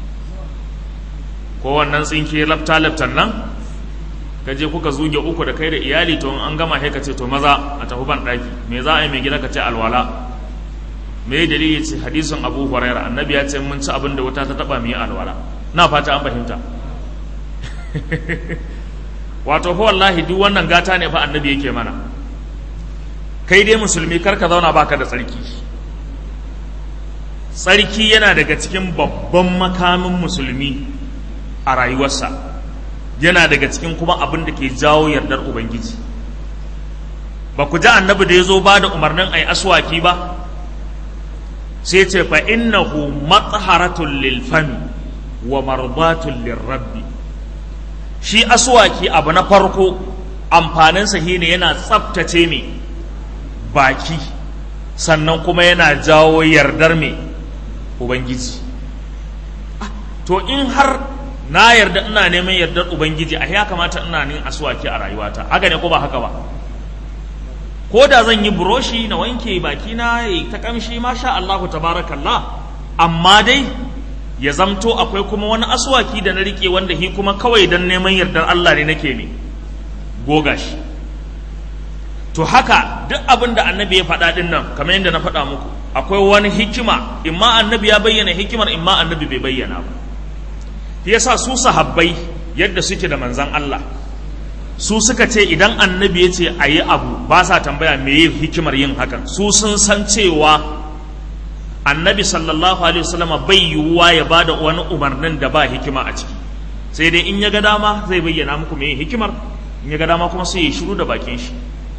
ko wannan tsinke lafta-laftan nan je kuka zuge uku da kai da iyali to an gama sai ka ce to maza a tafi ban ɗaki me za a yi mai gida ka ce alwala me dalili ce hadisin abu huraira annabi ya ce mun ci abin da wuta ta taba mu yi alwala na fata an fahimta wato fa wallahi duk wannan gata ne fa annabi yake mana kai dai musulmi kar ka zauna baka da tsarki tsarki yana daga cikin babban makamin musulmi a rayuwarsa yana daga cikin kuma abin da ke jawo yardar ubangiji ba ku ji annabi da ya zo ba da umarnin a yi aswaki ba sai ce fa innahu matsaharatun lil fami wa marbatun lil rabbi shi aswaki abu na farko amfaninsa shine yana tsaftace mai baki sannan kuma yana jawo yardar mai ubangiji to in har na yarda ina neman yardar ubangiji a ya kamata ina nin aswaki a rayuwata haka ne ko ba haka ba ko da zan yi buroshi na wanke baki na yi ta kamshi masha Allahu tabarakallah amma dai ya zamto akwai kuma wani aswaki da na rike wanda hi kuma kawai dan neman yardar Allah ne nake ne goga shi to haka duk abin da annabi ya faɗa ɗin nan kamar yadda na faɗa muku akwai wani hikima imma annabi ya bayyana hikimar imma annabi bai bayyana ba yasa su sahabbai yadda suke da manzan Allah su suka ce idan annabi ya ce a yi abu ba sa tambaya me yi hikimar yin hakan su sun san cewa annabi sallallahu alaihi wasallam bai yiwuwa ya ba da wani umarnin da ba hikima a ciki sai dai in ya ga dama zai bayyana muku me hikimar in ya ga dama kuma sai ya shiru da bakin shi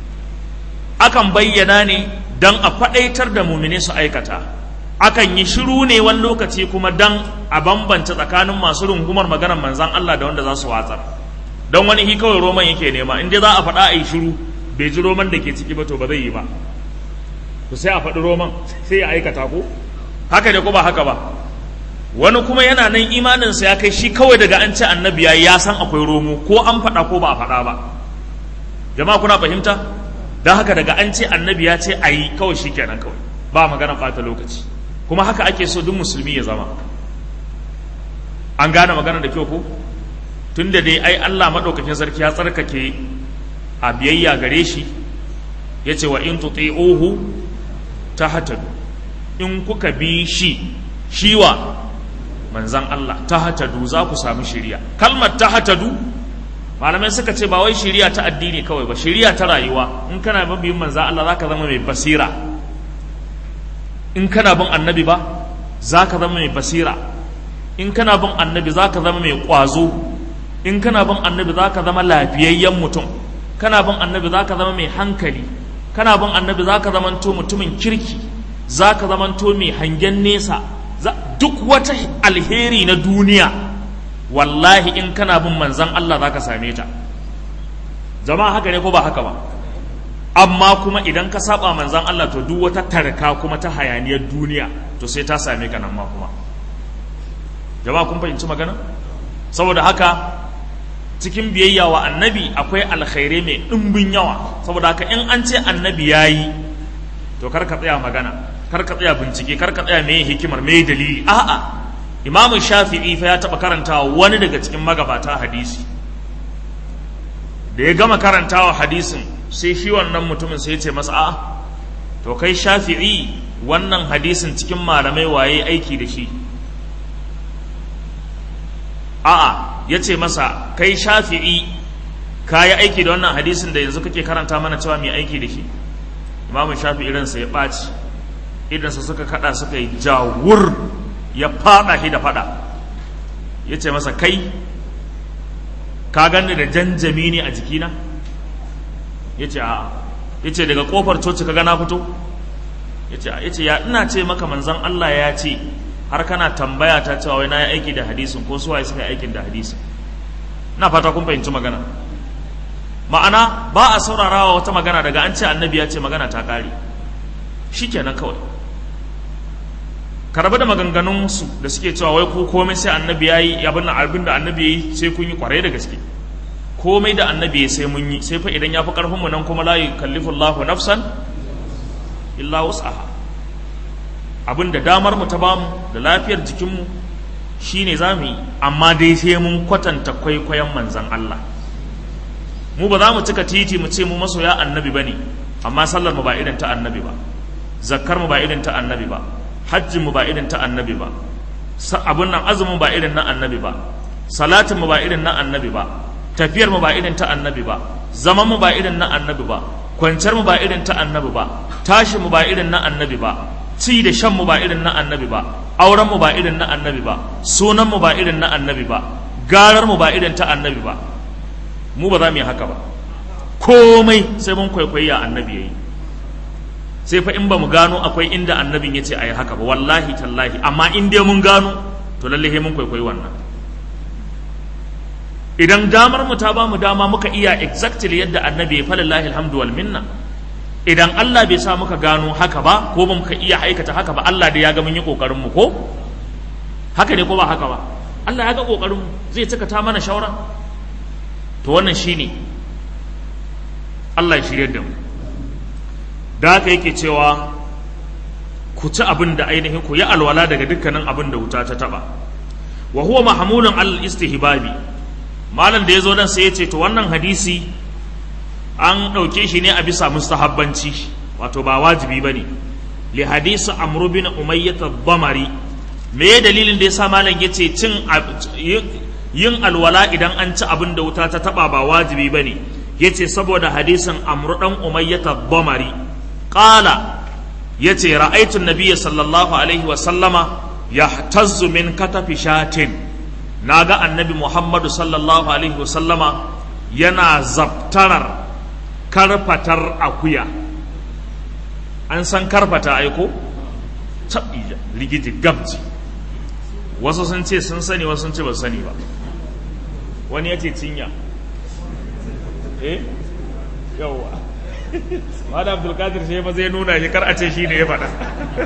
akan bayyana ne don a faɗaitar da mumine su aikata akan yi shiru ne wani lokaci kuma don a bambanta tsakanin masu rungumar maganar manzan Allah da wanda za su watsar don wani hi kawai roman yake nema in dai za a faɗa a yi shiru bai ji roman da ke ciki ba to ba zai yi ba to sai a faɗi roman sai ya aikata ko haka ne ko ba haka ba wani kuma yana nan imaninsa ya kai shi kawai daga an ce annabi ya san akwai romo ko an faɗa ko ba a faɗa ba jama'a kuna fahimta don haka daga an ce annabi ya ce a yi kawai shi kenan kawai ba magana ɓata lokaci kuma haka ake so duk musulmi ya zama an gane magana da kyau ko tun da dai ai Allah maɗaukakin sarki ya tsarkake a biyayya gare shi ya ce wa in tuti'uhu ta hatadu in kuka bi shi shiwa manzan Allah ta hatadu za ku sami shiriya kalmar ta hatadu malamai suka ce ba wai shiriya ta addini kawai ba shiriya ta rayuwa in kana mabiyin manzan Allah zaka zama mai basira in kana bin annabi ba zaka zama mai basira in kana bin annabi zaka zama mai kwazo in kana bin annabi zaka zama lafiyayyen mutum kana bin annabi zaka zama mai hankali kana bin annabi zaka zama to mutumin kirki zaka zama to mai hangen nesa duk wata alheri na duniya wallahi in kana bin manzan Allah zaka same ta jama'a haka ne ko ba haka ba amma kuma idan ka saba manzan Allah to duk wata tarka kuma ta hayaniyar duniya to sai ta same ka nan ma kuma jama'a kun fahimci magana saboda haka cikin biyayya wa annabi akwai alkhairai mai ɗimbin yawa saboda haka in an ce annabi ya yi to kar ka tsaya magana kar ka tsaya bincike kar ka tsaya mai hikimar mai dalili a'a imamu shafi'i fa ya taɓa karantawa wani daga cikin magabata hadisi da ya gama karantawa hadisin sai shi wannan mutumin sai ya ce masa a'a to kai shafi'i wannan hadisin cikin malamai waye aiki da shi a'a ya ce masa kai shafi'i ka yi aiki da wannan hadisin da yanzu kake karanta mana cewa mai aiki da shi imamu shafi'i ransa ya ɓaci idansa suka kada suka yi jawur ya fada shi da fada ya ce masa kai ka gani da janjami ne a jikina ya ce a'a ya ce daga kofar coci ka gana fito ya ce ya ce ya ina ce maka manzan Allah ya ce har kana tambaya ta cewa wai na yi aiki da hadisin ko suwaye suka yi aikin da hadisin na fata kun fahimci magana ma'ana ba a saurarawa wata magana daga an ce annabi ya ce magana ta kare shikenan kawai ka rabu da maganganunsu da suke cewa wai ko komai sai annabi ya yi abin abin da annabi ya yi sai kun yi kwarai da gaske komai da annabi ya sai mun yi sai fa idan ya fi karfin mu nan kuma la yukallifu Allahu nafsan illa wus'aha abin da damar mu ta bamu da lafiyar jikin mu shine za mu yi amma dai sai mun kwatanta kwaikwayon manzan Allah mu ba za mu cika titi mu ce mu masoya annabi bane amma sallar mu ba irin ta annabi ba zakkar mu ba irin ta annabi ba hajjin mu ba irin ta annabi ba abun nan azumin ba irin na annabi ba salatin mu ba irin na annabi ba tafiyar mu ba irin ta annabi ba zaman mu ba irin na annabi ba kwanciyar mu ba irin ta annabi ba tashin mu ba irin na annabi ba ci da shan mu ba irin na annabi ba auren mu ba irin na annabi ba sunan mu ba irin na annabi ba garar mu ba irin ta annabi ba mu ba za mu yi haka ba komai sai mun kwaikwayi ya annabi yayi sai fa in ba mu gano akwai inda annabin ya ce a yi haka ba wallahi tallahi amma in dai mun gano to lalle mun kwaikwayi wannan idan damar mu ta ba mu dama muka iya exactly yadda annabi ya falillahi alhamdu wal minna idan Allah bai sa muka gano haka ba ko ba muka iya aikata haka ba Allah da ya ga mun yi kokarin mu ko haka ne ko ba haka ba Allah ya ga kokarin mu zai cika ta mana shawara to wannan shine Allah ya shirye da mu da haka yake cewa ku ci abin da ainihin ku yi alwala daga dukkanin abin da wuta ta taba wa huwa mahmulun al istihbabi malam da yazo nan sai ya ce to wannan hadisi an ɗauke shi ne a bisa mustahabbanci wato ba wajibi bane li hadisi amr bin umayyah ad-damari me dalilin da yasa malam yace cin yin alwala idan an ci abin da wuta ta taba ba wajibi bane yace saboda hadisin amr dan umayyah ad-damari qala yace ra'aytu an-nabiy sallallahu alaihi wa sallama yahtazzu min katafi shatin naga annabi muhammadu sallallahu alaihi wa sallama yana zabtarar karfatar akuya an san karfata aiko tabija ligiti gabji wasu sun ce sun sani wasu sun ce ba sani ba wani ya ce cinya eh yawwa Mada Abdulkadir shi ma zai nuna shi kar a ce shi ne ya faɗa.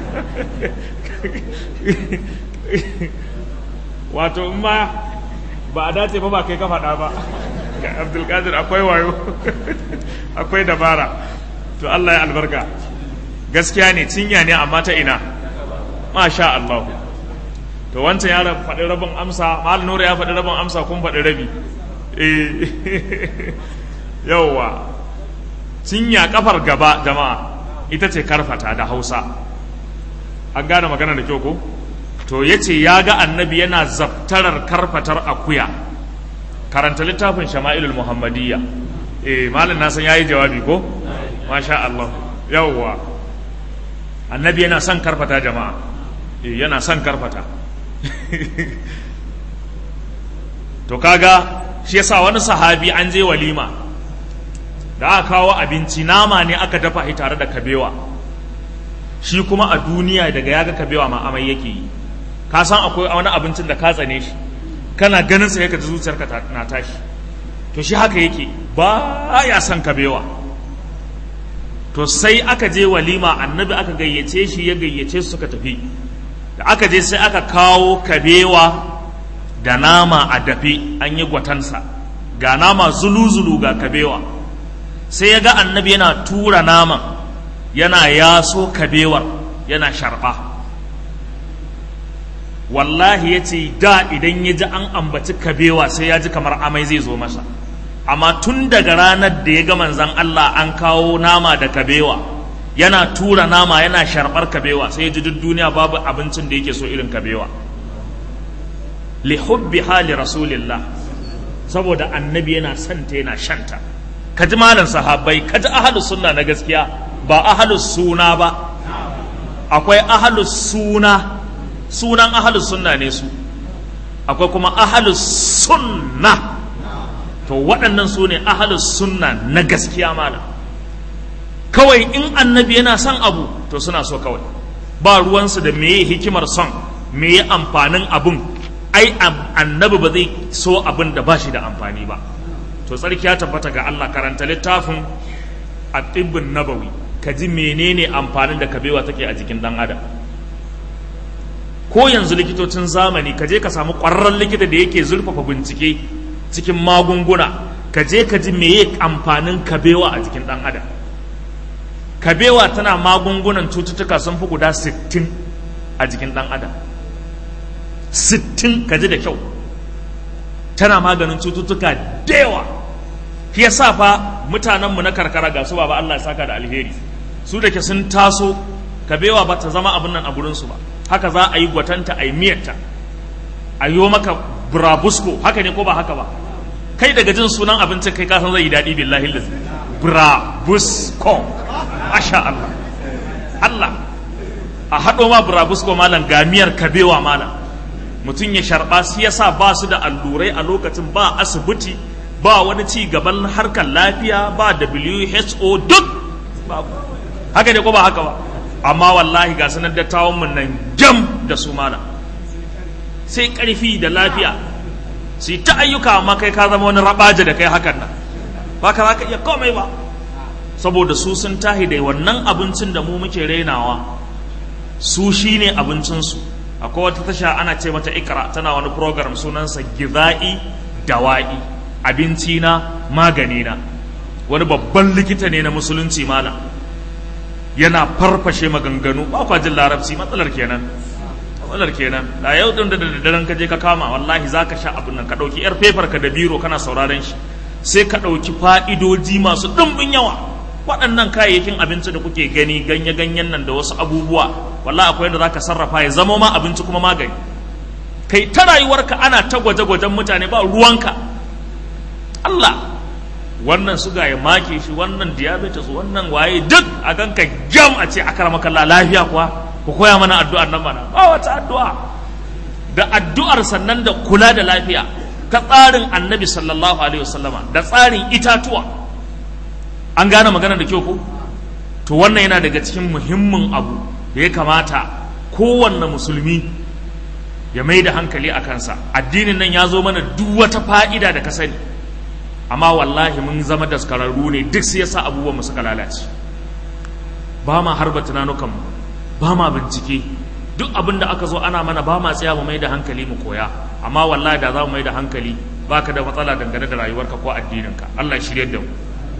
Wato in ma ba a dace ba ba kai ka faɗa ba. Abdulkadir akwai wayo, akwai dabara. To Allah ya albarka. Gaskiya ne cinya ne amma ta ina. Masha Allah. To wancan ya faɗi rabin amsa, Mal Nura ya faɗi rabin amsa kun faɗi rabi. Eh. Yawwa. cinya kafar gaba jama'a ita ce karfata da hausa an gane magana da kyau ko to ya ce ya ga annabi yana zabtarar karfatar akuya karanta littafin shama'ilul muhammadiyya eh malin na san yayi jawabi ko masha Allah yawwa annabi yana son karfata jama'a eh yana son karfata to kaga shi yasa wani sahabi an je walima da aka kawo abinci nama ne aka dafa shi tare da kabewa shi kuma a duniya daga yaga kabewa ma amai yake yi ka san akwai wani abincin da ka tsane shi kana ganin sa yake da zuciyarka na tashi to shi haka yake ba ya son kabewa to sai aka je walima annabi aka gayyace shi ya gayyace su suka tafi da aka je sai aka kawo kabewa da nama a dafe an yi gwatansa ga nama zulu-zulu ga kabewa sai ya ga annabi yana tura naman yana yaso kabewar yana sharɓa wallahi ya ce da idan ya ji an ambaci kabewa sai ya ji kamar amai zai zo masa amma tun daga ranar da ya ga manzan Allah an kawo nama da kabewa yana tura nama yana sharɓar kabewa sai ya ji duk duniya babu abincin da yake so irin kabewa li hubbi hali rasulillah saboda annabi yana santa yana shanta ka ji malam sahabbai ka ji ahalus sunna na gaskiya ba ahalus suna ba akwai ahalus suna sunan ahalus sunna ne su akwai kuma ahalus sunna to waɗannan su ne ahalus sunna na gaskiya malam kawai in annabi yana son abu to suna so kawai ba ruwansu da meye hikimar son meye amfanin abun ai annabi ba zai so abin da ba shi da amfani ba to tsarki ya tabbata ga Allah karanta littafin a tibbin nabawi ka ji menene amfanin da kabewa take a jikin dan adam ko yanzu likitocin zamani ka je ka samu ƙwararren likita da yake zurfafa bincike cikin magunguna ka je ka ji meye amfanin kabewa a jikin dan adam kabewa tana magungunan cututtuka sun fi guda 60 a jikin dan adam 60 ka ji da kyau tana maganin cututtuka da yawa shi yasa fa mutanenmu na karkara ga su ba Allah ya saka da alheri su da ke sun taso kabewa ba ta zama abin nan a gurinsu ba haka za a yi gwatanta a yi miyarta a yi maka burabusko haka ne ko ba haka ba kai daga jin sunan abincin kai kasan zai yi daɗi billahi lillahi burabusko masha Allah Allah a haɗo ma burabusko malam gamiyar kabewa malam mutum ya sharɓa su yasa ba su da allurai a lokacin ba asibiti ba wani ci gaban harkar lafiya ba WHO duk babu haka ne ko ba haka ba amma wallahi ga sanar dattawan mun nan jam da su malam sai ƙarfi da lafiya su ta ayyuka amma kai ka zama wani rabaja da kai hakan nan ba ka za ka iya komai ba saboda su sun tahi da wannan abincin da mu muke rainawa su shi ne abincinsu akwai wata tasha ana ce mata ikra tana wani program sunansa giza'i dawa'i abinci na magani na wani babban likita ne na musulunci malam yana farfashe maganganu ba kwa jin larabci matsalar kenan matsalar kenan da yau din da daddaren ka je ka kama wallahi za ka sha abin nan ka ɗauki yar fefar ka da biro kana sauraron shi sai ka ɗauki fa'idoji masu ɗumbin yawa waɗannan kayayyakin abinci da kuke gani ganye-ganyen nan da wasu abubuwa wallahi akwai yadda za ka sarrafa ya zama ma abinci kuma magani kai ta rayuwarka ana ta gwaje-gwajen mutane ba ruwanka Allah wannan suga ya make shi wannan diabetes wannan waye duk a ganka jam a ce akara makalla lafiya kuwa ku koya mana addu'ar nan mana ba wata addu'a da addu'ar sannan da kula da lafiya ta tsarin annabi sallallahu alaihi wasallama da tsarin itatuwa an gane magana da kyau ko to wannan yana daga cikin muhimmin abu da ya kamata kowanne musulmi ya mai da hankali a kansa addinin nan ya zo mana duk wata fa'ida da ka sani amma wallahi mun zama daskararru ne duk sai yasa abubuwan mu suka lalace ba ma harba tunanukanmu ba ma bincike duk abin da aka zo ana mana ba ma tsaya mu mai da hankali mu koya amma wallahi da za mu mai da hankali baka da matsala dangane da rayuwarka ko addininka Allah ya shirye da mu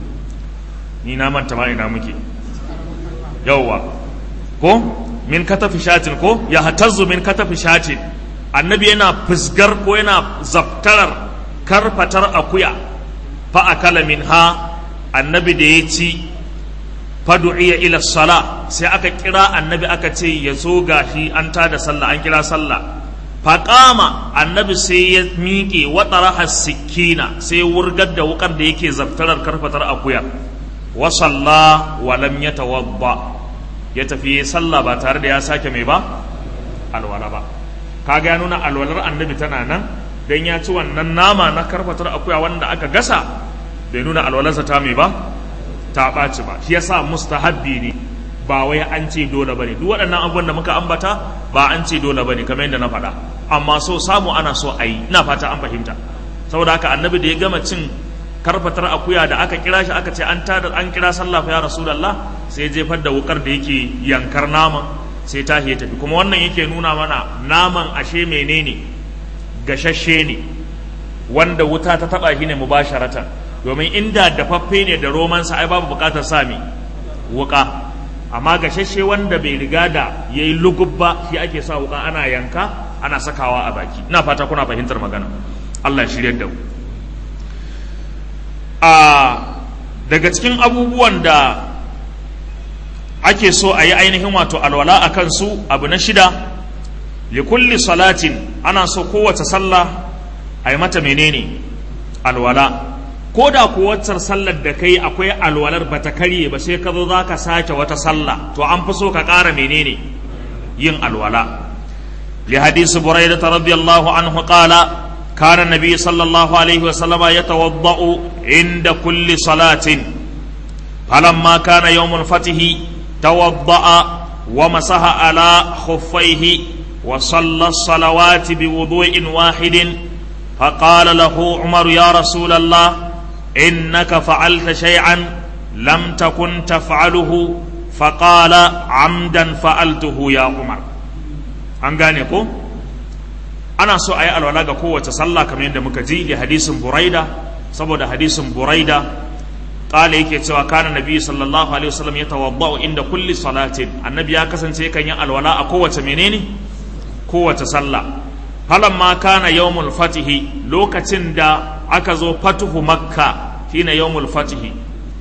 ni na manta ma ina muke yawwa ko min katafi shatin ko ya hatazzu min katafi shatin annabi yana fusgar ko yana zaftarar karfatar akuya fa akala minha annabi da ya ci fadu'iya ila sala sai aka kira annabi aka ce ya zo gashi an tada sallah an kira sallah faƙama annabi sai ya miƙe waɗaraha sikina sai wurgar da wukar da yake zaftarar karfatar akuya wa salla wa lam yatawadda ya tafi sallah ba tare da ya sake mai ba alwala ba kaga ya nuna alwalar annabi tana nan dan ya ci wannan nama na karfatar akuya wanda aka gasa bai nuna alwalarsa ta mai ba ta ɓaci ba shi yasa mustahabbi ne ba wai an ce dole bane duk waɗannan abubuwan da muka ambata ba an ce dole bane kamar yadda na faɗa amma so samu ana so a yi ina fata an fahimta saboda haka annabi da ya gama cin karfatar akuya da aka kira shi aka ce an tada an kira sallah fa ya rasulullah sai ya jefar da wukar da yake yankar naman sai ta ya tafi kuma wannan yake nuna mana naman ashe menene gashashe ne wanda wuta ta taba shi ne mubasharatan domin inda dafaffe ne da romansa ai babu bukatar sami wuka amma gashashe wanda bai riga da ya yi lugub ba shi ake sa wuka ana yanka ana sakawa a baki ina fata kuna fahimtar magana Allah ya shirya da mu a daga cikin abubuwan da ake so a yi ainihin wato alwala a kansu abu na shida likulli salatin ana so kowace sallah a yi mata menene alwala ko da kuwacar sallar da kai akwai alwalar ba ta karye ba sai ka zo za ka sake wata sallah to an fi so ka ƙara menene yin alwala li hadisi buraida radiyallahu anhu qala kana nabi sallallahu alaihi wa sallama yatawaddau inda kulli salatin falamma kana yawmul fatihi tawadda'a wa masaha ala khuffaihi wa salla salawati bi wudu'in wahidin فقال له عمر يا رسول الله إنك فعلت شيئا لم تكن تفعله فقال عمدا فعلته يا عمر an gane ko ana so a yi alwala ga kowace sallah kamar yadda muka ji da hadisin buraida saboda hadisin buraida kala yake cewa kana nabi sallallahu alaihi wasallam ya tawadda'u inda kulli salatin annabi ya kasance kan yi alwala a kowace menene kowace sallah falamma kana yawmul fatihi lokacin da aka zo fatuhu makka shine yawmul fatihi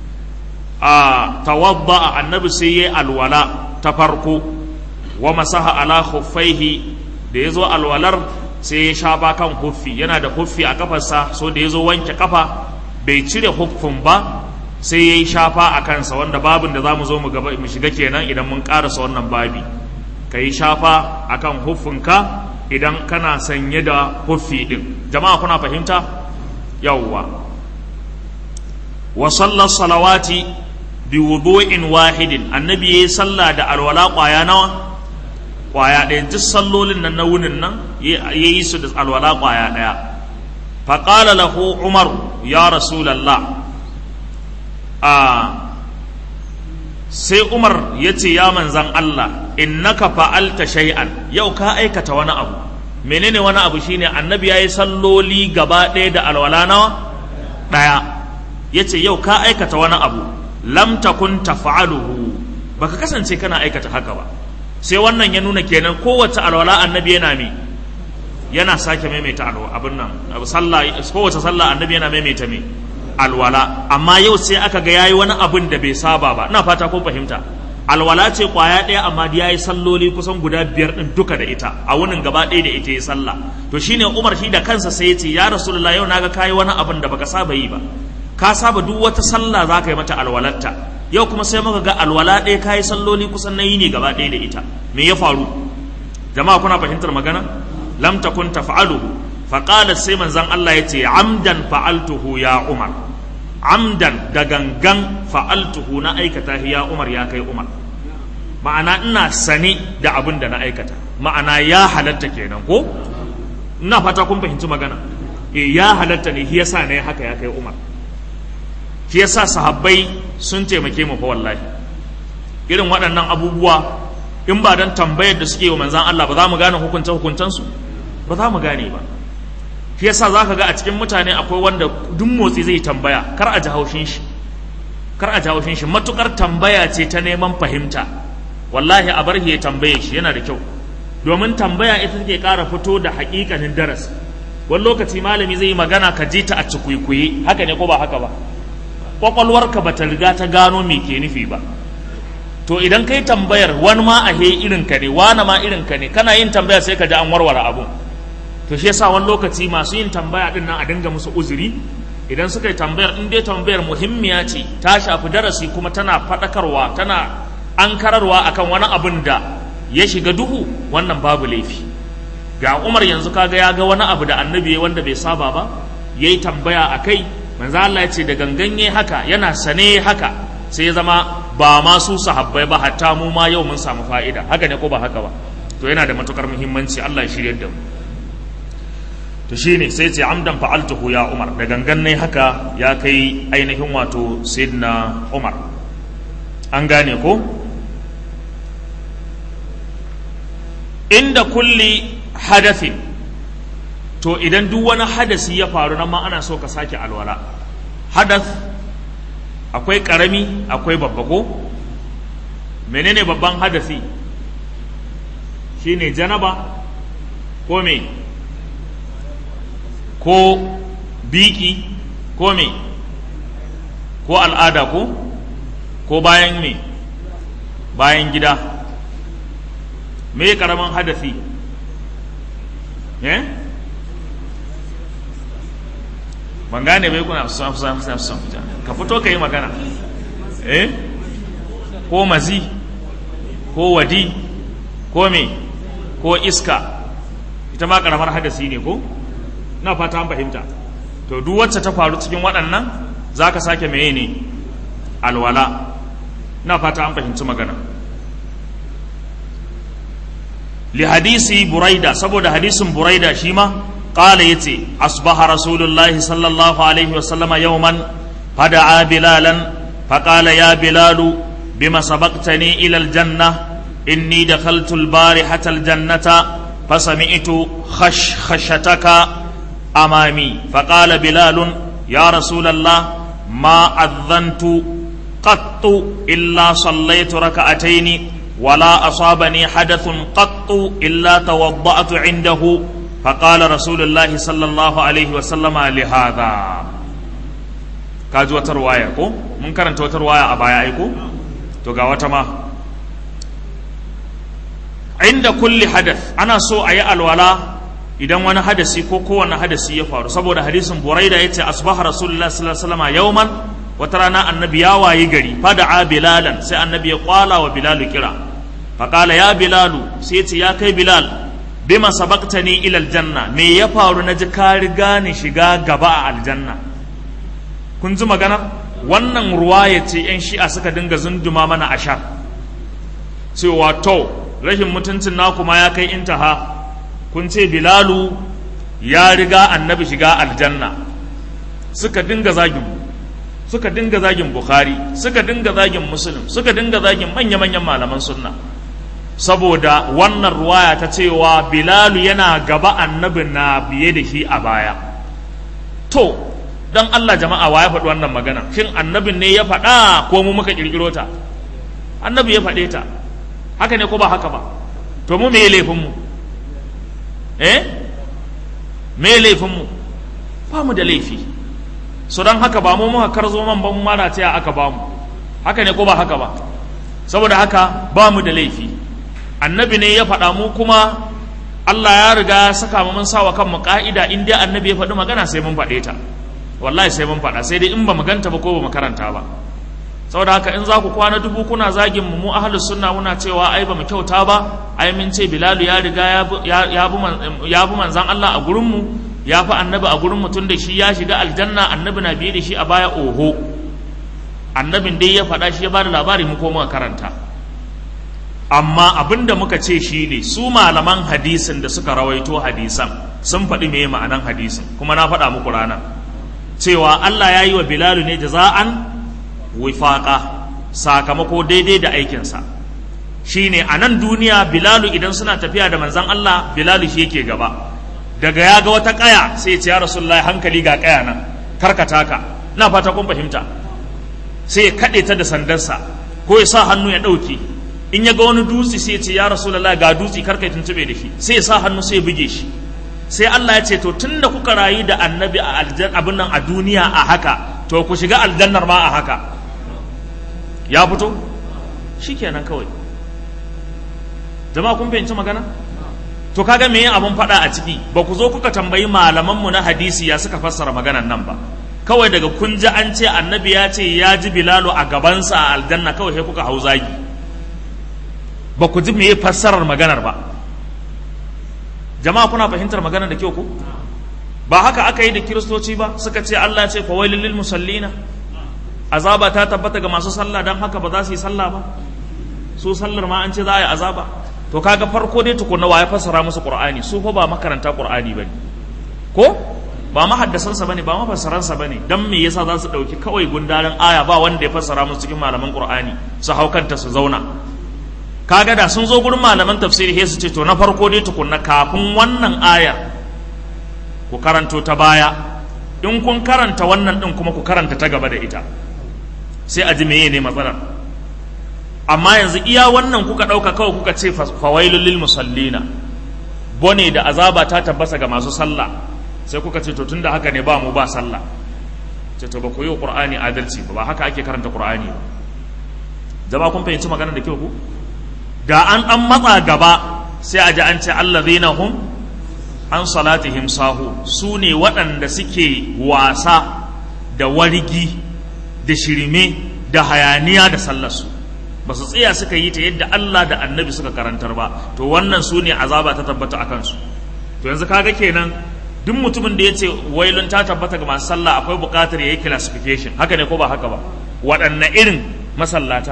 a tawadda annabi sai yayi alwala ta farko wa masaha ala khuffaihi da yazo alwalar sai ya shafa kan huffi yana da huffi a kafarsa so da ya zo wanke kafa bai cire huffin ba sai ya yi shafa a kansa wanda babin da za mu zo mu shiga kenan idan mun karasa wannan babi ka yi shafa a kan huffinka idan kana sanye da huffi ɗin jama'a kuna fahimta yawwa wa sallar salawati bi wudu'in wahidin annabi yayi sallah da alwala kwaya nawa kwaya ɗaya duk sallolin nan na wunin nan yayi su da alwala kwaya ɗaya fa qala lahu umar ya rasulullah a sai umar ya ce ya manzan Allah innaka fa'alta shay'an yau ka aikata wani abu menene wani abu shine annabi yayi salloli gaba ɗaya da alwala nawa ɗaya ya ce yau ka aikata wani abu lam takun taf'aluhu baka kasance kana aikata haka ba sai wannan ya nuna kenan kowace alwala annabi yana me yana sake maimaita alwa abin nan sallah kowace sallah annabi yana maimaita me alwala amma yau sai aka ga yayi wani abin da bai saba ba ina fata ko fahimta alwala ce kwaya ɗaya amma da yayi salloli kusan guda biyar din duka da ita a wunin gaba ɗaya da ita ya sallah to shine Umar shi da kansa sai ya ce ya Rasulullah yau naga kayi wani abin da baka saba yi ba ka saba duk wata sallah za ka yi mata alwalarta yau kuma sai muka ga alwala ɗaya ka yi salloli kusan na yi ne gaba ɗaya da ita me ya faru jama'a kuna fahimtar magana lam takun taf'aluhu fa qala sai manzon Allah ya ce amdan fa'altuhu ya Umar amdan da gangan fa'altuhu na aikata ya Umar ya kai Umar ma'ana ina sane da abin da na aikata ma'ana ya halatta kenan ko ina fata kun fahimci magana eh ya halatta ne shi yasa ne haka ya kai Umar shi yasa sahabbai sun taimake mu fa wallahi irin waɗannan abubuwa in ba dan tambayar da suke wa manzan Allah ba za mu gane hukunta hukuntansu ba za mu gane ba shi yasa za ka ga a cikin mutane akwai wanda duk motsi zai tambaya kar a ji haushin shi kar a ji haushin shi matukar tambaya ce ta neman fahimta wallahi a bar ya tambaye shi yana da kyau domin tambaya ita take ƙara fito da haƙiƙanin darasi wani lokaci malami zai yi magana ka ji ta a cikuikuyi haka ne ko ba haka ba kwakwalwarka ba ta riga ta gano me ke nufi ba to idan kai tambayar wani ma a he irin ka ne wani ma irin ka ne kana yin tambaya sai ka ji an warware abun to shi yasa wani lokaci masu yin tambaya din nan a dinga musu uzuri idan suka yi tambayar in dai tambayar muhimmiya ce ta shafi darasi kuma tana faɗakarwa tana ankararwa akan wani abun da ya shiga duhu wannan babu laifi ga umar yanzu kaga ya ga wani abu da annabi wanda bai saba ba yayi tambaya a kai manzo Allah ya ce da ganganye haka yana sane haka sai ya zama ba ma su sahabbai ba hatta mu ma yau mun samu fa'ida haka ne ko ba haka ba to yana da matukar muhimmanci Allah ya shirye da mu to shine sai ce amdan fa'altuhu ya Umar da gangan ne haka ya kai ainihin wato sayyidina Umar an gane ko inda kulli hadathin to idan duk wani hadasi ya faru nan ma ana so ka sake alwala hadath akwai karami akwai babba ko menene babban hadasi shine janaba ko me ko biki ko me ko al'ada ko ko bayan me bayan gida me karamin hadasi eh ban gane bai kuna son son son son ka fito ka yi magana eh ko mazi ko wadi ko me ko iska ita ma karamar hadasi ne ko na fata an fahimta to duk wacce ta faru cikin waɗannan za ka sake meye ne alwala na fata an fahimci magana li hadisi buraida saboda hadisin buraida shi ma قال يتي أصبح رسول الله صلى الله عليه وسلم يوما فدعا بلالا فقال يا بلال بما سبقتني إلى الجنة إني دخلت البارحة الجنة فسمعت خشخشتك أمامي فقال بلال يا رسول الله ما أذنت قط إلا صليت ركعتين ولا أصابني حدث قط إلا توضأت عنده فقال رسول الله صلى الله عليه وسلم لهذا kaji wata ruwaya ko mun karanta wata ruwaya a baya aiko to ga wata ma inda kulli hadath ana so a yi alwala idan wani hadasi ko kowane hadasi ya faru saboda hadisin buraida ya ce asbaha rasulullah sallallahu alaihi wasallam yawman wata rana annabi ya wayi gari fada'a bilalan sai annabi ya kwala wa bilalu kira faqala ya bilalu sai ya ce ya kai bilal bima sabaqtani ila aljanna me ya faru na ji ka riga ni shiga gaba a aljanna kun ji magana wannan ruwaya ce yan shi'a suka dinga zunduma mana ashar cewa to rashin mutuncin naku ma ya kai intaha kun ce bilalu ya riga annabi shiga aljanna suka dinga zagin suka dinga zagin bukhari suka dinga zagin muslim suka dinga zagin manya-manyan malaman sunna saboda wannan ruwaya ta cewa bilalu yana gaba annabi na biye da shi a baya to don allah jama'a wa ya faɗi wannan magana shin annabin ne ya faɗa ko mu muka ƙirƙiro ta annabi ya faɗe ta haka ne ko ba haka ba to mu me laifinmu eh me laifinmu ba mu da laifi so don haka ba mu muka karzo man ban mana ta aka ba mu haka ne ko ba haka ba saboda haka ba mu da laifi annabi ne ya faɗa mu kuma Allah ya riga saka mu mun sawa kanmu ka'ida in dai annabi ya faɗi magana sai mun faɗe ta wallahi sai mun faɗa sai dai in ba mu ganta ba ko ba mu karanta ba saboda haka in za ku kwana dubu kuna zagin mu mu ahlus sunna muna cewa ai ba mu kyauta ba ai mun ce bilalu ya riga ya bi manzan Allah a gurin mu ya fi annabi a gurin mutum da shi ya shiga aljanna annabi na biye da shi a baya oho annabin dai ya faɗa shi ya bada labari mu ko muka karanta amma abin da muka ce shi ne su malaman hadisin da suka rawaito hadisan sun faɗi me ma'anan hadisin kuma na faɗa muku rana cewa Allah ya yi wa bilalu ne jaza'an wifaqa sakamako daidai da aikinsa shine a nan duniya bilalu idan suna tafiya da manzan Allah bilalu shi yake gaba daga ya ga wata kaya sai ya ce ya rasulullahi hankali ga kaya nan karkata ka na fata kun fahimta sai ya kaɗe ta da sandarsa ko ya sa hannu ya ɗauke in ya ga wani dutse sai ya ce ya rasulullahi ga dutse karka ya tuntube da shi sai ya sa hannu sai ya buge shi sai Allah ya ce to tunda kuka rayu da annabi a aljan abin nan a duniya a haka to ku shiga aljannar ma a haka ya fito shikenan kawai jama'a kun fahimci magana to kaga me yin abun faɗa a ciki ba ku zo kuka tambayi malamanmu na hadisi ya suka fassara maganan nan ba kawai daga kun ji an ce annabi ya ce ya ji bilalu a gabansa a aljanna kawai sai kuka hau zagi ba ku ji me fassarar maganar ba jama'a kuna fahimtar maganar da kyau ku ba haka aka yi da kiristoci ba suka ce Allah ce fa wailul lil musallina azaba ta tabbata ga masu sallah dan haka ba za su yi sallah ba su sallar ma an ce za a yi azaba to kaga farko dai tukunna wa ya fassara musu qur'ani su fa ba makaranta qur'ani bane ko ba mahaddasan sa bane ba mafassaran sa bane dan me yasa za su dauki kawai gundarin aya ba wanda ya fassara musu cikin malaman qur'ani su haukanta su zauna kaga da sun zo gurin malaman tafsiri sai su ce to na farko dai tukunna kafin wannan ayar ku karanto ta baya in kun karanta wannan din kuma ku karanta ta gaba da ita sai a ji meye ne matsalar amma yanzu iya wannan kuka ɗauka kawai kuka ce fawailul lil musallina bone da azaba ta tabbasa ga masu sallah sai kuka ce to tunda haka ne ba mu ba sallah ce to ba ku yi qur'ani adalci ba haka ake karanta qur'ani ba jama'a kun fahimci magana da kyau ku da an an matsa gaba sai a ji an ce allazina hum an salatihim sahu su ne waɗanda suke wasa da wargi da shirme da hayaniya da sallarsu ba su tsaya suka yi ta yadda Allah da annabi suka karantar ba to wannan su ne azaba ta tabbata a kansu to yanzu kaga kenan duk mutumin da ya ce wailun ta tabbata ga masu sallah akwai buƙatar ya yi classification haka ne ko ba haka ba waɗanne irin masallata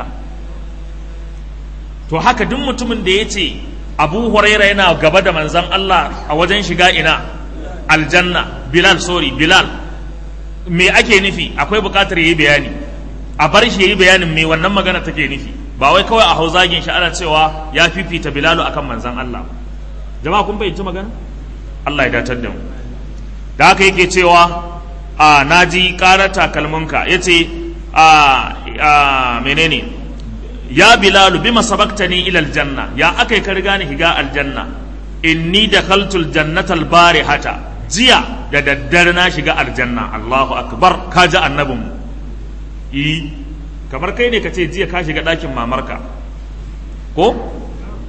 to haka duk mutumin da ya ce abu huraira yana gaba da manzan Allah a wajen shiga ina aljanna bilal sorry bilal me ake nufi akwai buƙatar ya yi bayani a bar shi ya yi bayanin me wannan magana take nufi ba wai kawai a hau zagin shi ana cewa ya fifita bilalu akan manzan Allah jama'a kun fahimci magana Allah ya datar da mu da haka yake cewa a naji ƙarar takalminka yace a a menene ya bilalu bima sabaqtani ila aljanna ya akai ka riga ni higa aljanna inni dakhaltul jannata albarihata jiya da daddare na shiga aljanna Allahu akbar kaji annabinmu yi kamar kai ne ka ce jiya ka shiga ɗakin mamarka ko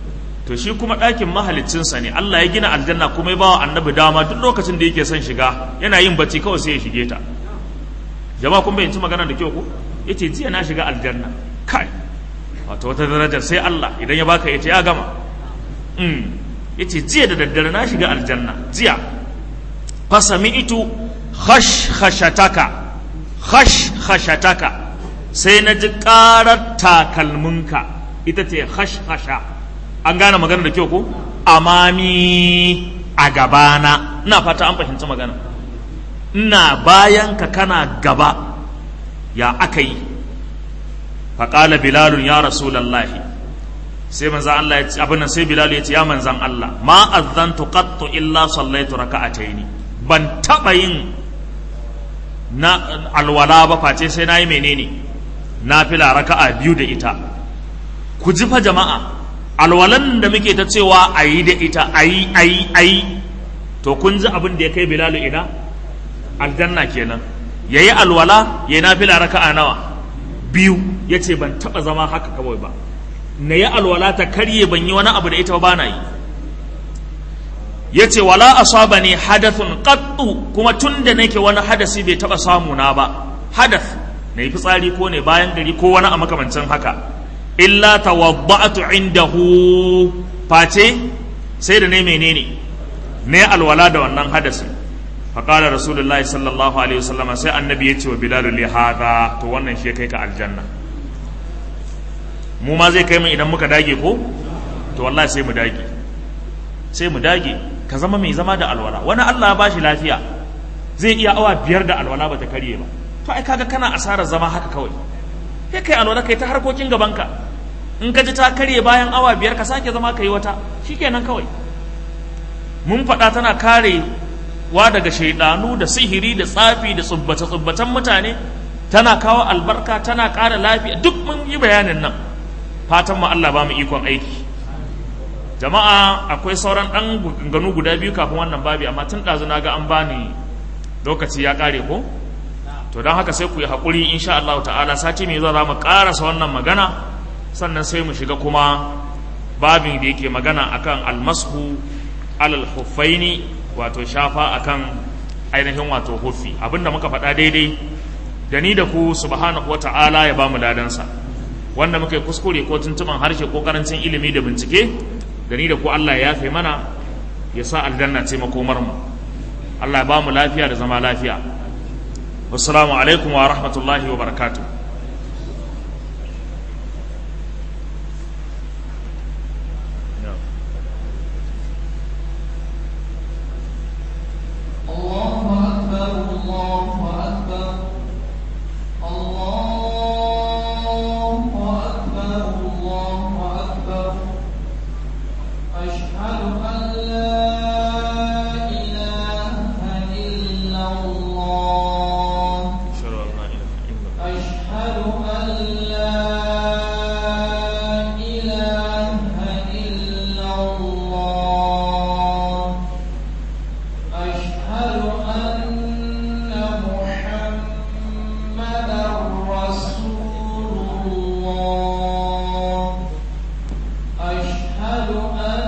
to shi kuma ɗakin mahaliccinsa ne Allah ya gina aljanna kuma ya bawa annabi dama duk lokacin da yake son shiga yana yin bacci kawai sai ya shige ta jama'a kun bayyanci magana da kyau ko yace jiya na shiga aljanna kai wato wata darajar sai Allah idan ya baka yace ya gama mm yace jiya da daddare na shiga aljanna jiya fa sami'tu khashkhashataka khashkhashataka sai na ji karar takalminka ita ce khashkhasha an gane magana da kyau ko amami a gabana ina fata an fahimci magana ina bayan ka kana gaba ya aka yi faƙala bilalun ya rasulallahi sai manzan Allah ya ce abin sai bilalu ya ce ya manzan Allah ma azzantu qattu illa sallaitu raka'ataini ban taɓa yin na alwala ba face sai nayi menene nafila raka'a biyu da ita ku ji fa jama'a alwalan da muke ta cewa a yi da ita a yi a yi a yi to kun ji abin da ya kai bilalu ina aljanna kenan ya yi alwala ya yi nafila raka'a nawa biyu ya ce ban taɓa zama haka kawai ba na yi alwala ta karye ban yi wani abu da ita ba na yi ya ce wala asaba ne hadathun qattu kuma tun da nake wani hadasi bai taɓa samu na ba hadath na yi fitsari ko ne bayan gari ko wani a makamancin haka illa tawadda'tu indahu face sai da ne menene ne alwala da wannan hadasi faqala rasulullahi sallallahu alaihi wasallam sai annabi ya ce wa bilal li hada to wannan shi kai ka aljanna mu ma zai kai mu idan muka dage ko to wallahi sai mu dage sai mu dage ka zama mai zama da alwala wani Allah ya bashi lafiya zai iya awa biyar da alwala bata karye ba to ai kaga kana asarar zama haka kawai sai kai alwala kai ta harkokin gabanka in ka ji ta karye bayan awa biyar ka sake zama ka yi wata shikenan kawai mun faɗa tana kare wa daga shaidanu da sihiri da tsafi da tsubbace tsubbatan mutane tana kawo albarka tana ƙara lafiya duk mun yi bayanin nan fatan mu Allah ba mu ikon aiki jama'a akwai sauran ɗan ganu guda biyu kafin wannan babi amma tun ɗazu na ga an bani lokaci ya ƙare ko to don haka sai ku yi haƙuri insha Allah ta'ala sati mai zuwa za mu ƙarasa wannan magana sannan sai mu shiga kuma babin da yake magana akan almashu alal huffaini wato shafa akan ainihin wato huffi abinda muka faɗa daidai da ni da ku subhanahu wata'ala ya bamu ladansa wanda muka yi kuskure ko tuntuban harshe ko karancin ilimi da bincike da ni da ku Allah ya yafe mana ya sa aljanna ce makomar mu Allah ya bamu lafiya da zama lafiya wassalamu alaikum wa rahmatullahi wa barakatuh أشهد أن